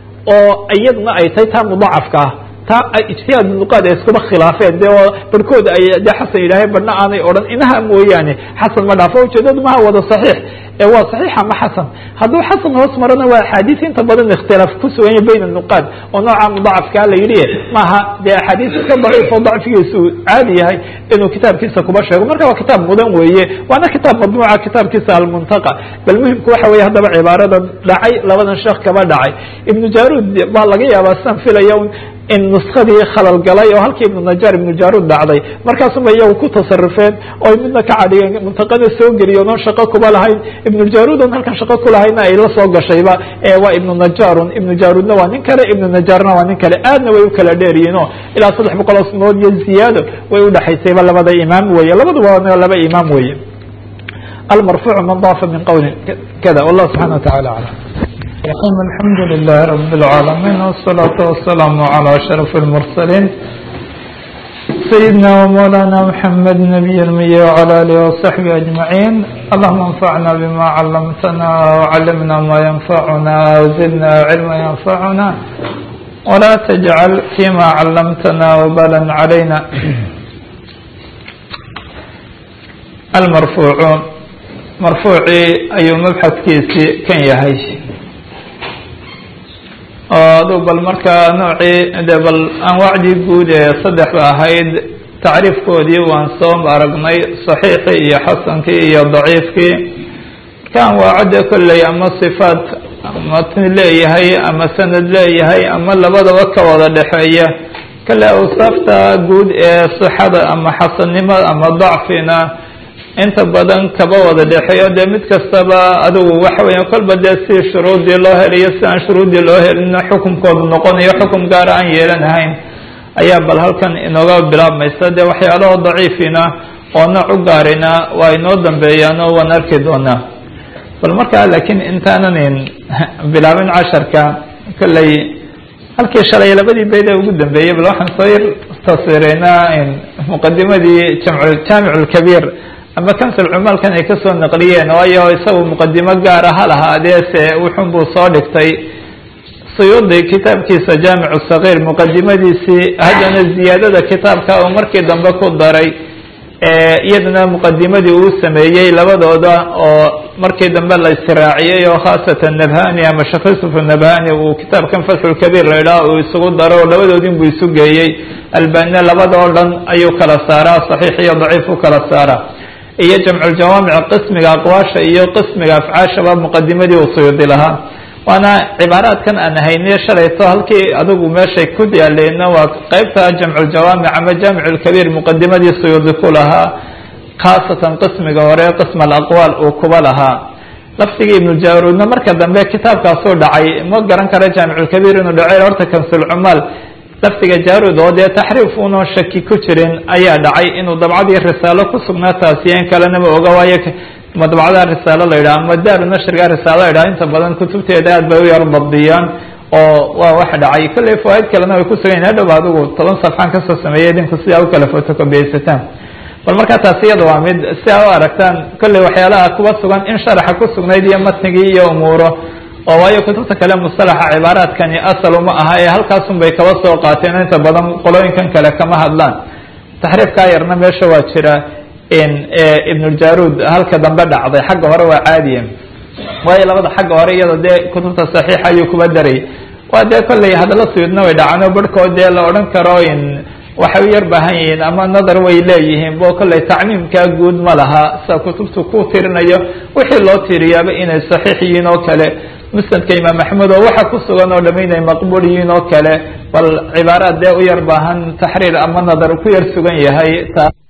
oo iyaduna ay tahay taa mudacafka ah taa ijtihaad nuqaad ay iskuba khilaafeen de oo barhkood ay de xasan yidhaaheen barhna aanay odhan inaha mooyaane xasan ma dhaafo ujeedadu maha wada saxiix ee waa saxiixa ma xasan hadduu xasan hoos marana waa axaadiis inta badan ikhtilaaf ku suganya bayna nuqaad oo nooca mudacafkaa la yidhi maaha dee axaadiis iska daciif oo dacfigiisu caadi yahay inuu kitaabkiisa kuba sheego marka waa kitaab mudan weeye waana kitaab madbuuca kitaabkiisa almuntaqa bal muhimku waxa weye haddaba cibaaradan dhacay labadan sheekh kaba dhacay ibnu jaruud baa laga yaabaa sidan filaya in nuskadii khalal galay oo halkii ibnu najaar ibnu jaruud dhacday markaasuma iyagu ku tasarufeen oo midna ka cadhigeen muntaqada soo geliyo oon shaqo kuba lahayn ibnu jaruud on halkan shaqo kulahayna ay la soo gashayba waa ibnu najaarun ibnu jaruudna waa nin kale ibnu najaarna waa nin kale aadna way u kala dheeryihiin o ilaa saddex boqol oo sanood iyo ziyaado way udhexaysayba labada imaam weye labaduba laba imaam weye almarfuucu man daafa min qawlin kada wallah subxana wa tacala aclam الرحيم الحمد لله رب العالمين والصلاة والسلام على أشرف المرسلين سيدنا ومولانا محمد نبي المية وعلى آله وصحبه أجمعين اللهم انفعنا بما علمتنا وعلمنا ما ينفعنا وزدنا علما ينفعنا ولا تجعل فيما علمتنا وبالا علينا almarfuucu marfuucii ayuu mabxadkiisii kan yahay oo aduu bal markaa noocii de bal anwaacdii guud ee saddexda ahayd tacriifkoodii waan soo aragnay saxiixii iyo xasankii iyo daciifkii marka anwaacadde kolley ama sifaat matni leeyahay ama sanad leeyahay ama labadaba ka wada dhexeeya kale awsaafta guud ee sixada ama xasannimada ama dacfina inta badan kaba wada dhexeeyo dee mid kastaba adigu waxa weya kolba dee si shuruudii loo heliyo si aan shuruudii loo helina xukumkoodu noqonayo xukum gaara aan yeelanahayn ayaa bal halkan inooga bilaabmaysa dee waxyaalaha daciifina oo nooc u gaarina waa inoo dambeeyaan oo waan arki doonaa bal markaa laakiin intaanan bilaabin casharka kolley halkii shalay labadii beyd ee ugu dambeeyey bal waxaan soo yar taswireynaa muqadimadii jamc jaamic lkabiir ama kansul cumaalkan ay kasoo naqliyeen waayo isagu muqadimo gaara ha lahaadee se wuxun buu soo dhigtay suyuudi kitaabkiisa jaamic sagiir muqadimadiisii haddana ziyaadada kitaabka uu markii dambe ku daray iyadana muqadimadii uu sameeyey labadooda oo markii dambe la israaciyey oo khaasatan nabhani ama sheekh yusuf nabhani uu kitaabkan fatxulkabiir la idhaha uu isugu daro labadoodin buu isu geeyey albania labadoo dhan ayuu kala saaraa saxiix iyo daciif u kala saaraa iyo jamculjawaamic qismiga aqwaasha iyo qismiga afcaashaba muqadimadii uu suyuudi lahaa waana cibaaraadkan aan hayniyo shalayto halkii adigu meeshay ku yaaleyna waa qeybta jamculjawaamic ama jaamic lkabiir muqadimadii suyuudi ku lahaa khaasatan qismiga hore qism alaqwaal uu kuba lahaa lafdigii ibnujaruudna marka dambe kitaabkaasuu dhacay ma garan kara jaamiclkabiir inuu dhacay horta kansulcumaal lafdiga jaarud oo dee taxriif unoon shaki ku jirin ayaa dhacay inuu dabcadii risaalo ku sugnaa taasiyen kalena ma oga waayo madbacdaa risaalo la yidhaha ama daaru nashriga risaalo la yidhaha inta badan kutubteeda aad bay u yar dabdiyaan oo waa wax dhacay kolley fawaaid kalena way kusugan hadhow adigu toban safxaan kasoo sameeyay idinku sidaa u kala photocopiyeysataan bal markaa taasi iyada waa mid si aa u aragtaan kolley waxyaalaha kuba sugan in sharaxa ku sugnayd iyo matnigii iyo umuuro oo waayo kutubta kale musalaxa cibaaraadkani asal uma aha ee halkaasun bay kaba soo qaateen inta badan qolooyinkan kale kama hadlaan taxriifkaa yarna meesha waa jira ibnuljaruud halka dambe dhacday xagga hore waa caadiya waayo labada xagga hore iyada dee kutubta saxiixa ayuu kuba daray waa dee kolley hadalla suyudna way dhacaan oo barhkood dee la odhan karo in waxay u yar baahan yihiin ama nadar way leeyihiin bo kolley tacmiimkaa guud ma laha sida kutubtu ku tirinayo wixii loo tiriyaaba inay saxiix yihiin oo kale musnadka imaam axmed oo waxa ku sugan oo dham inay maqbuul yihiin oo kale bal cibaaraad dee u yar baahan taxriir ama nadar ku yar sugan yahay taa